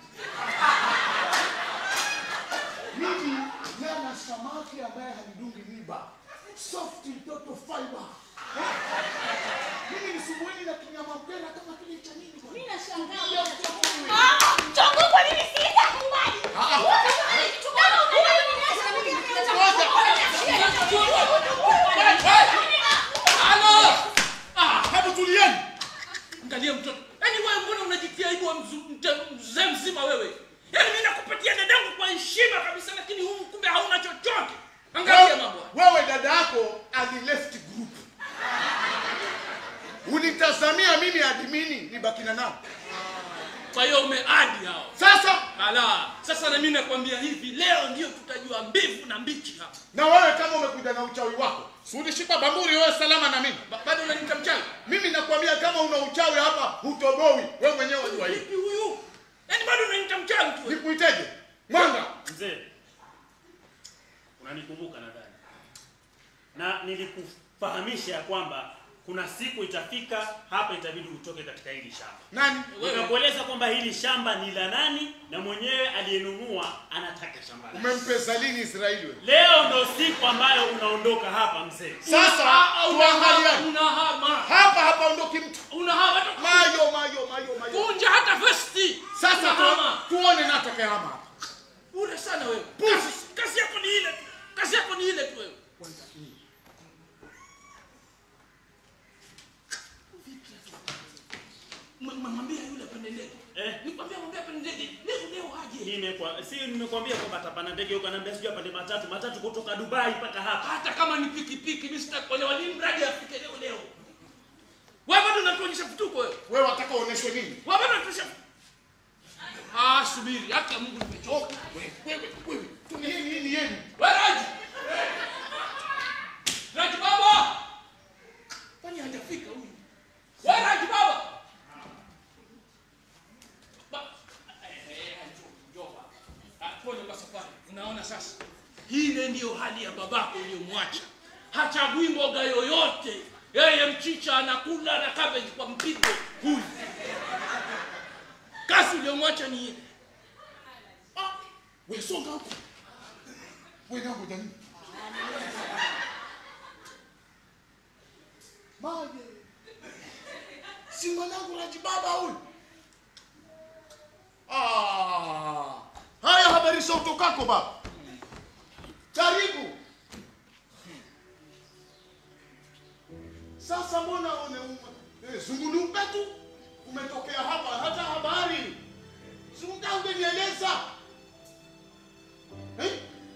Mimi nyama samaki ambaye halidungi miba, soft mtoto fiber. Eh? Mimi nisumbueni na kinyama mpera kama kile cha nini bwana? Mimi nashangaa bwana. Ah, chongo kwa nini sitakubali? Ah, ah. Wewe kitu gani unaniacha na mimi Halo! Ah, Hebu tulieni. angalia mtoto. Yaani wewe mbona unajitia aibu wa mzu- mte- mzee mzima wewe? Yaani mimi nakupatia dadangu kwa heshima kabisa lakini huyu kumbe hauna chochote. Angalia mambo. haya. Wewe dada yako ali left group. Unitazamia mimi admini nibaki na nao. Kwa hiyo umeadi hao. Sasa Ala, sasa na mimi nakwambia hivi, leo ndio tutajua mbivu na mbichi hapa. na wewe kama umekuja na uchawi wako, si ulishika bamburi wewe salama na mimi. Ba- Bado unaniita mchawi? Mimi nakwambia kama una uchawi hapa hutoboi. Wewe mwenyewe wajua hivi. Vipi huyu? Yaani bado unaniita mchawi tu. wewe? Nikuiteje? Mwanga. Mzee, unanikumbuka nadhani, na nilikufahamisha ya kwamba kuna siku itafika hapa, itabidi utoke katika hili shamba. Nani? Wewe. Nimekueleza kwamba hili shamba ni la nani na mwenyewe aliyenunua anataka shamba lake. Umempesa lini Israeli wewe? Leo ndo siku ambayo unaondoka hapa mzee. Sasa Ah, unahama, tuangaliane. unahama. Hapa hapa ondoki mtu. Unahama hata Mayo mayo mayo mayo. kunja hata vesti. Sasa unahama. tu, tuone na atakayehama hapa. Bure sana wewe. Kazi, kazi yako ni ile tu. Kazi yako ni ile tu wewe. M- Mwambie yule apende ndege. Eh. Nikwambia mwambie apende ndege. Leo leo aje. Nimekwa, si nimekwambia kwamba atapanda ndege huko, ananiambia sijui apande matatu, matatu kutoka Dubai mpaka hapa. Hata kama ni pikipiki mimi sitakuelewa ni mradi afike leo leo. Wewe bado unatuonyesha vituko wewe. Wewe wataka uoneshwe nini? Wewe bado unatuonyesha Ah, subiri. Haki ya Mungu nimechoka. Wewe wewe wewe. Tu nini nini yenu? Wewe Raji. Raji baba. Kwani hajafika huyu? Wewe Raji baba. Ba- eh, eh, njoo, njoo baba. Ah, pole kwa safari. Unaona sasa? Hile ndiyo hali ya babako uliyomwacha. Hachagui mboga yoyote. Yeye mchicha anakula na cabbage kwa mpigo huyu. Kazi uliyomwacha ni hii. Ah, wewe songa huko. Wewe nangu jani. Maje. Si mwanangu Raji baba huyu. Ah. Haya habari za utokako baba. Karibu. Sasa mbona une eh, zunguluka tu umetokea hapa hata habari si unataka ungenieleza eh?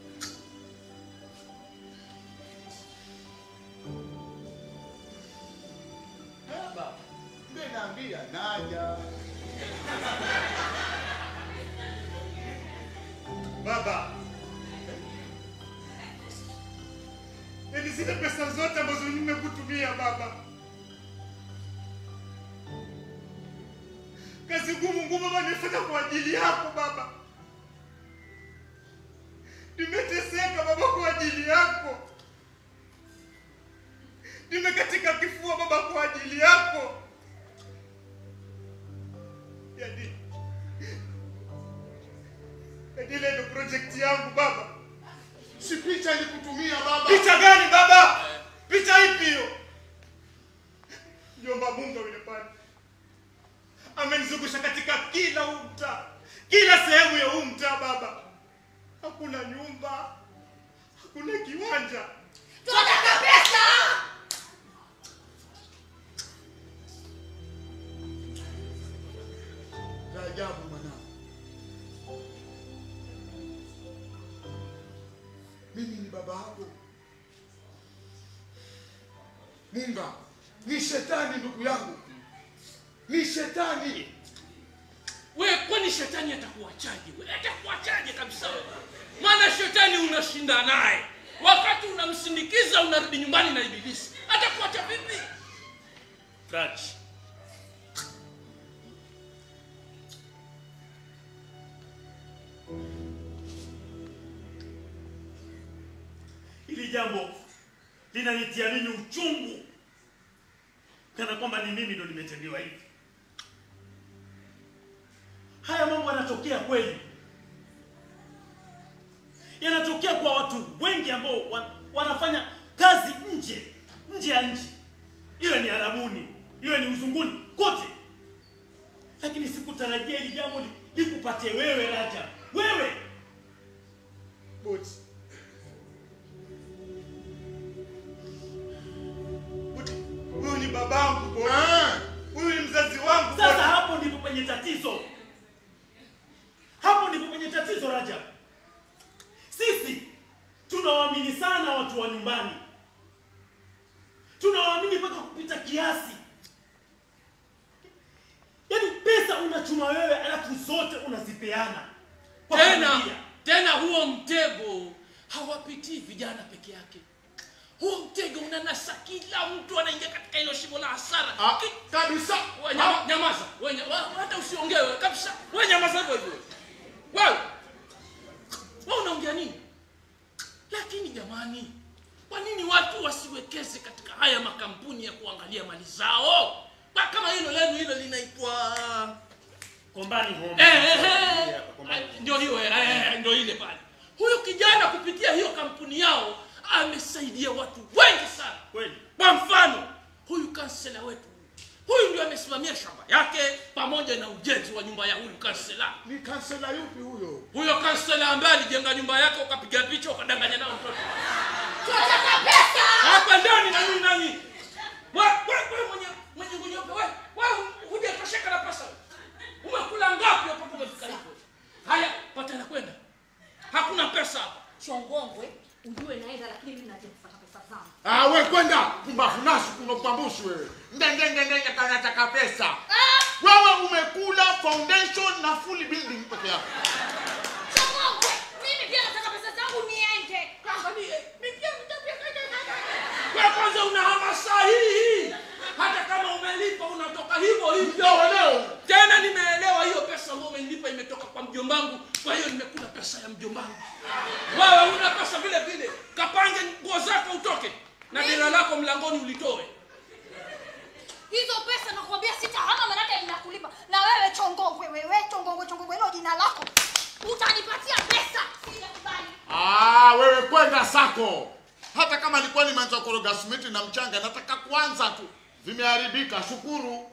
Baba, naambia naja. Baba, yaani zile pesa zote ambazo nimekutumia baba, kazi ngumu ngumu baba nimefanya kwa ajili yako baba, nimeteseka baba kwa ajili yako, nimekatika kifua baba kwa ajili yako, yaani yaani ile ndio project yangu baba. Si picha nikutumia baba. Picha gani baba? Picha ipi hiyo? Jomba Munga yule pale amenizungusha katika kila huu mtaa, kila sehemu ya huu mtaa baba. Hakuna nyumba, hakuna kiwanja. Tunataka pesa. Za ajabu mwanangu. Mimi ni baba yako. Munga ni shetani ndugu yangu, ni shetani we kwani shetani atakuachaje we atakuachaje kabisa we maana shetani unashinda naye wakati unamsindikiza unarudi nyumbani na ibilisi atakuacha vipi Raj, hili jambo linanitia mimi uchungu, kana kwamba ni mimi ndo nimetendewa hivi. Haya mambo yanatokea kweli, yanatokea kwa watu wengi ambao wa, wanafanya kazi nje nje ya nchi, iwe ni Arabuni, iwe ni uzunguni, kote. Lakini sikutarajia hili jambo li- likupate wewe Raja, wewe Boti. Boti, Huyu ni babangu Boti. Ah, Huyu ni mzazi wangu Sasa Boti. hapo ndipo penye tatizo, hapo ndipo penye tatizo Raja. Sisi tunawaamini sana watu wa nyumbani, tunawaamini mpaka kupita kiasi. Yaani pesa unachuma wewe, alafu zote unazipeana kwa tena familia. tena huo mtego hawapitii vijana peke yake huo mtego unanasa kila mtu anaingia katika hilo shimo la hasara ah, Ki- kabisa we, nyama, nyamaza we, nya- wa- hata usiongewe kabisa we nyamaza hivyo hivyo wewe we unaongea nini lakini jamani kwa nini watu wasiwekeze katika haya makampuni ya kuangalia mali zao Ba- kama hilo lenu hilo linaitwa Kombani home. Eh, eh, eh. Hapa, Kombani home. ndio hiyo eh, eh, ndio ile pale huyu kijana kupitia hiyo kampuni yao amesaidia watu wengi sana Kweli. kwa mfano huyu kansela wetu huyu ndio amesimamia shamba yake pamoja na ujenzi wa nyumba ya huyu kansela ni kansela yupi huyo huyo kansela ambaye alijenga nyumba yake ukapiga picha ukadanganya nao mtoto tunataka pesa hapa ndani na nini nani wewe wewe mwenye mwenye ngunyeupe wewe wewe hujatosheka na pesa umekula ngapi hapo umefika hivyo haya pata na kwenda hakuna pesa hapa chongongwe ujue naenda lakini mimi naje kupata pesa zangu ah, we kwenda pumbafu nasu kuna upambushi wewe ndengengengenge kanataka pesa wewe umekula foundation na full building peke yako chongongwe mimi pia nataka pesa zangu niende Angalie, mimi pia wewe kwanza una hamasa hii hata kama umelipa unatoka hivyo hivyo leo tena nimeelewa hiyo pesa ambayo umenilipa imetoka kwa mjombangu kwa hiyo nimekula pesa ya mjombangu wewe una pesa vile vile kapange nguo zako utoke na dira lako mlangoni ulitoe hizo pesa nakwambia sitahama manake ninakulipa na wewe chongongwe wewe chongongwe chongongwe hilo jina lako utanipatia pesa sijakubali Ah, wewe kwenda sako. Hata kama alikuwa nimeanza koroga simiti na mchanga, nataka kuanza tu. Vimeharibika, shukuru.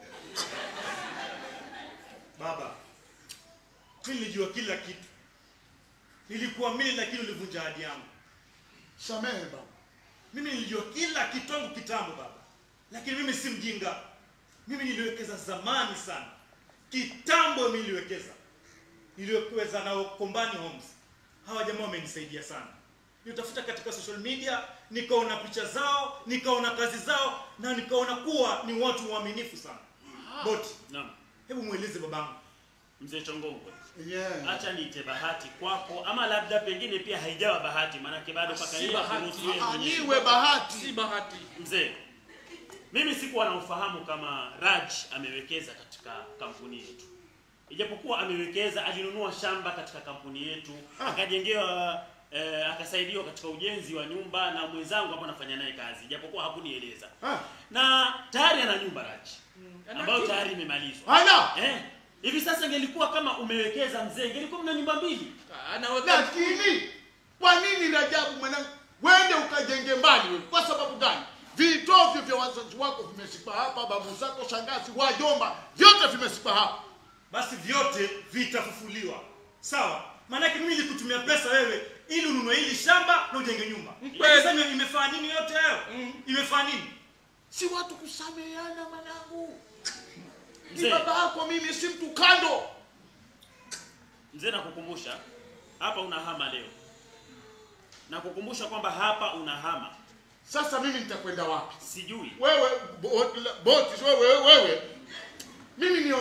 Baba, mimi nilijua kila kitu. Nilikuamini lakini ulivunja ahadi yangu. Samehe baba. Mimi nilijua kila kitu tangu kitambo baba, lakini mimi si mjinga. Mimi niliwekeza zamani sana, kitambo mimi niliwekeza, niliwekeza na Kombani Homes. Hawa jamaa wamenisaidia sana. Nilitafuta katika social media, nikaona picha zao, nikaona kazi zao, na nikaona kuwa ni watu waaminifu sana. Boti, Naam. hebu mweleze babangu. Mzee Chongongwe. Yeah. Acha niite bahati kwako ama labda pengine pia haijawa bahati maanake bado mpaka Si yeye bahati. akuruhusu yeye Ah, mwenyewe. Iwe bahati. si bahati Mzee, mimi sikuwa na ufahamu kama Raj amewekeza katika kampuni yetu, ijapokuwa amewekeza, alinunua shamba katika kampuni yetu akajengewa eh, akasaidiwa katika ujenzi wa nyumba na mwenzangu hapo anafanya naye kazi, ijapokuwa hakunieleza Ah. na tayari ana nyumba Raj ambayo Ana- tayari imemalizwa. Hana. Eh, hivi sasa ingelikuwa kama umewekeza mzee, ingelikuwa mna nyumba mbili. anaweka Lakini kwa nini Rajabu mwanangu, wende ukajenge mbali wewe? Kwa sababu gani? Vitovyo vya wazazi wako vimeshikwa hapa, babu zako, shangazi, wajomba, vyote vimeshikwa hapa. basi vyote vitafufuliwa sawa maanake mimi nilikutumia pesa wewe ili ununue hili shamba na ujenge nyumba Kweli. sasa ime- imefaa nini yote hayo imefaa nini Si watu kusameheana mwanangu. Ni Mzee. baba yako, mimi si mtu kando. Mzee, nakukumbusha hapa unahama leo, nakukumbusha kwamba hapa unahama. Sasa mimi nitakwenda wapi? Sijui Wewe boti, boti wewe wewe, mimi nione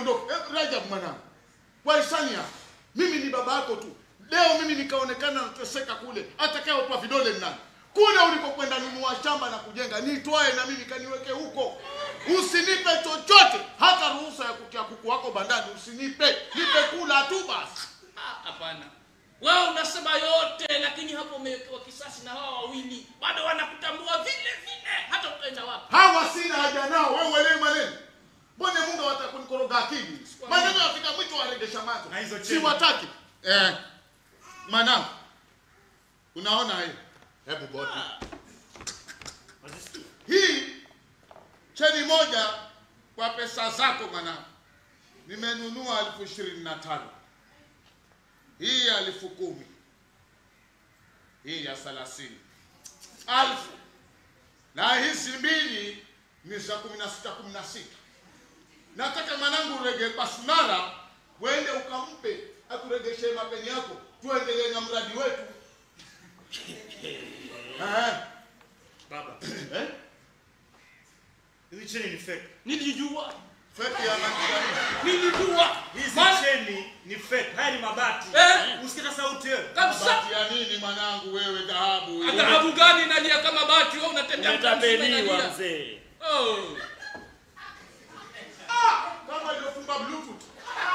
niondoke. Eh, Rajab mwanangu, kwa hisani yako, mimi ni baba yako tu. Leo mimi nikaonekana nateseka kule, atakayeopa vidole ni nani? Kule ulikokwenda nunua shamba na kujenga, nitwae na mimi kaniweke huko. Usinipe chochote, hata ruhusa ya kutia kuku wako bandani usinipe, nipe kula tu basi. Ah, hapana wewe unasema yote lakini hapo umewekewa kisasi na hawa wawili bado wanakutambua vile vile hata utaenda wapi Hawa sina haja nao, wewe uelewi maneno. Mbona Mungu watakunikoroga akili? Maneno yafika mwisho waregesha macho. Na hizo Si cheni. wataki. Eh. Mwanangu. Unaona hii? Hebu bodi. Wazisikia? Hii cheni moja kwa pesa zako mwanangu. Nimenunua elfu ishirini na tano. Hii ya elfu kumi. Hii ya thelathini. Alfu. Na hizi mbili ni za kumi na sita kumi na sita. Nataka mwanangu urege Basunara uende ukampe akuregeshe mapeni yako, tuendelee na mradi wetu. Eh, Baba, eh? hizi cheni ni fake. nilijua Feki ya manjani. nilijua Hizi Maana- cheni ni fake. Haya ni mabati. Eh. Usikia sauti wewe. kabisa Mabati ya nini mwanangu wewe dhahabu? dhahabu gani nalia kama bati wewe unatembea mtaa mzima Umetapeliwa unalia. mzee. oh. Ah, kama iliyofunga bluetooth.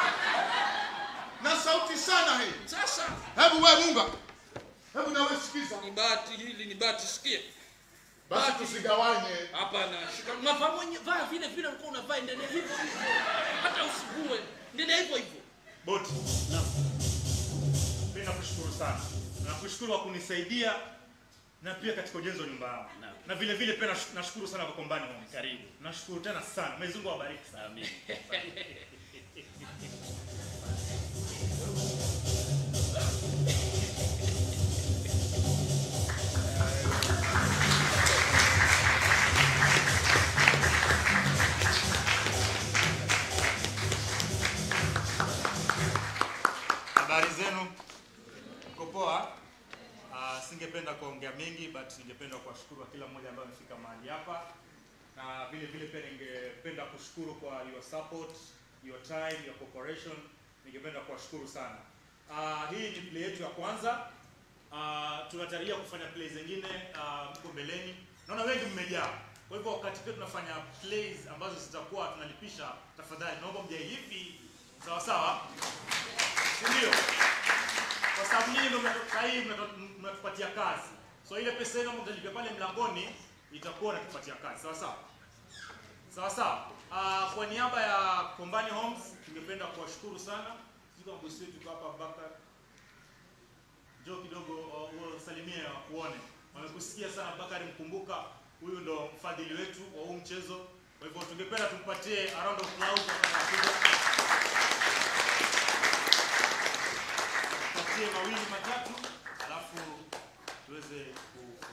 Na sauti sana hii. sasa Hebu wewe Munga. Hebu nawe sikiza. ni bati hili ni bati sikia Basi tusigawanye. hapana shika unavaa mwenye vaa vile vile ulikuwa unavaa endelea hivyo hivyo hata usigue endelea hivyo hivyo Boti. Mimi nakushukuru sana. Nakushukuru kwa kunisaidia na pia katika ujenzi wa nyumba yangu. Naam. Na vile vile pia nash- nashukuru sana kwa kombani Homes. Karibu. Nashukuru tena sana. Mwenyezi Mungu awabariki sana. Amin. Habari zenu? Mko poa? Uh, singependa kuongea mengi but ningependa kuwashukuru kila mmoja ambaye amefika mahali hapa na vile vile pia ningependa kushukuru kwa your support, your time, your cooperation. Ningependa kuwashukuru sana. Uh, hii ni play yetu ya kwanza. Uh, tunatarajia kufanya play zingine uh, huko mbeleni. Naona wengi mmejaa. Kwa hivyo wakati pia tunafanya plays ambazo zitakuwa tunalipisha, tafadhali naomba mjae hivi sawa sawa, si ndio? Kwa sababu nyinyi ndio mnatu- saa hii mnatu- mnatupatia kazi, so ile pesa yenu mtalipia pale mlangoni itakuwa natupatia kazi, sawa sawa, sawa sawa. Uh, kwa niaba ya Kombani Homes tungependa kuwashukuru sana. Sisi kama bosi wetu tuko hapa Abubakar, njoo kidogo uh, usalimie wakuone. Wamekusikia sana Bakari Mkumbuka, huyu ndo mfadhili wetu wa huu mchezo. Kwa hivyo tungependa tumpatie a round of applause wakati anakuja. Tupatie mawili matatu, alafu tuweze ku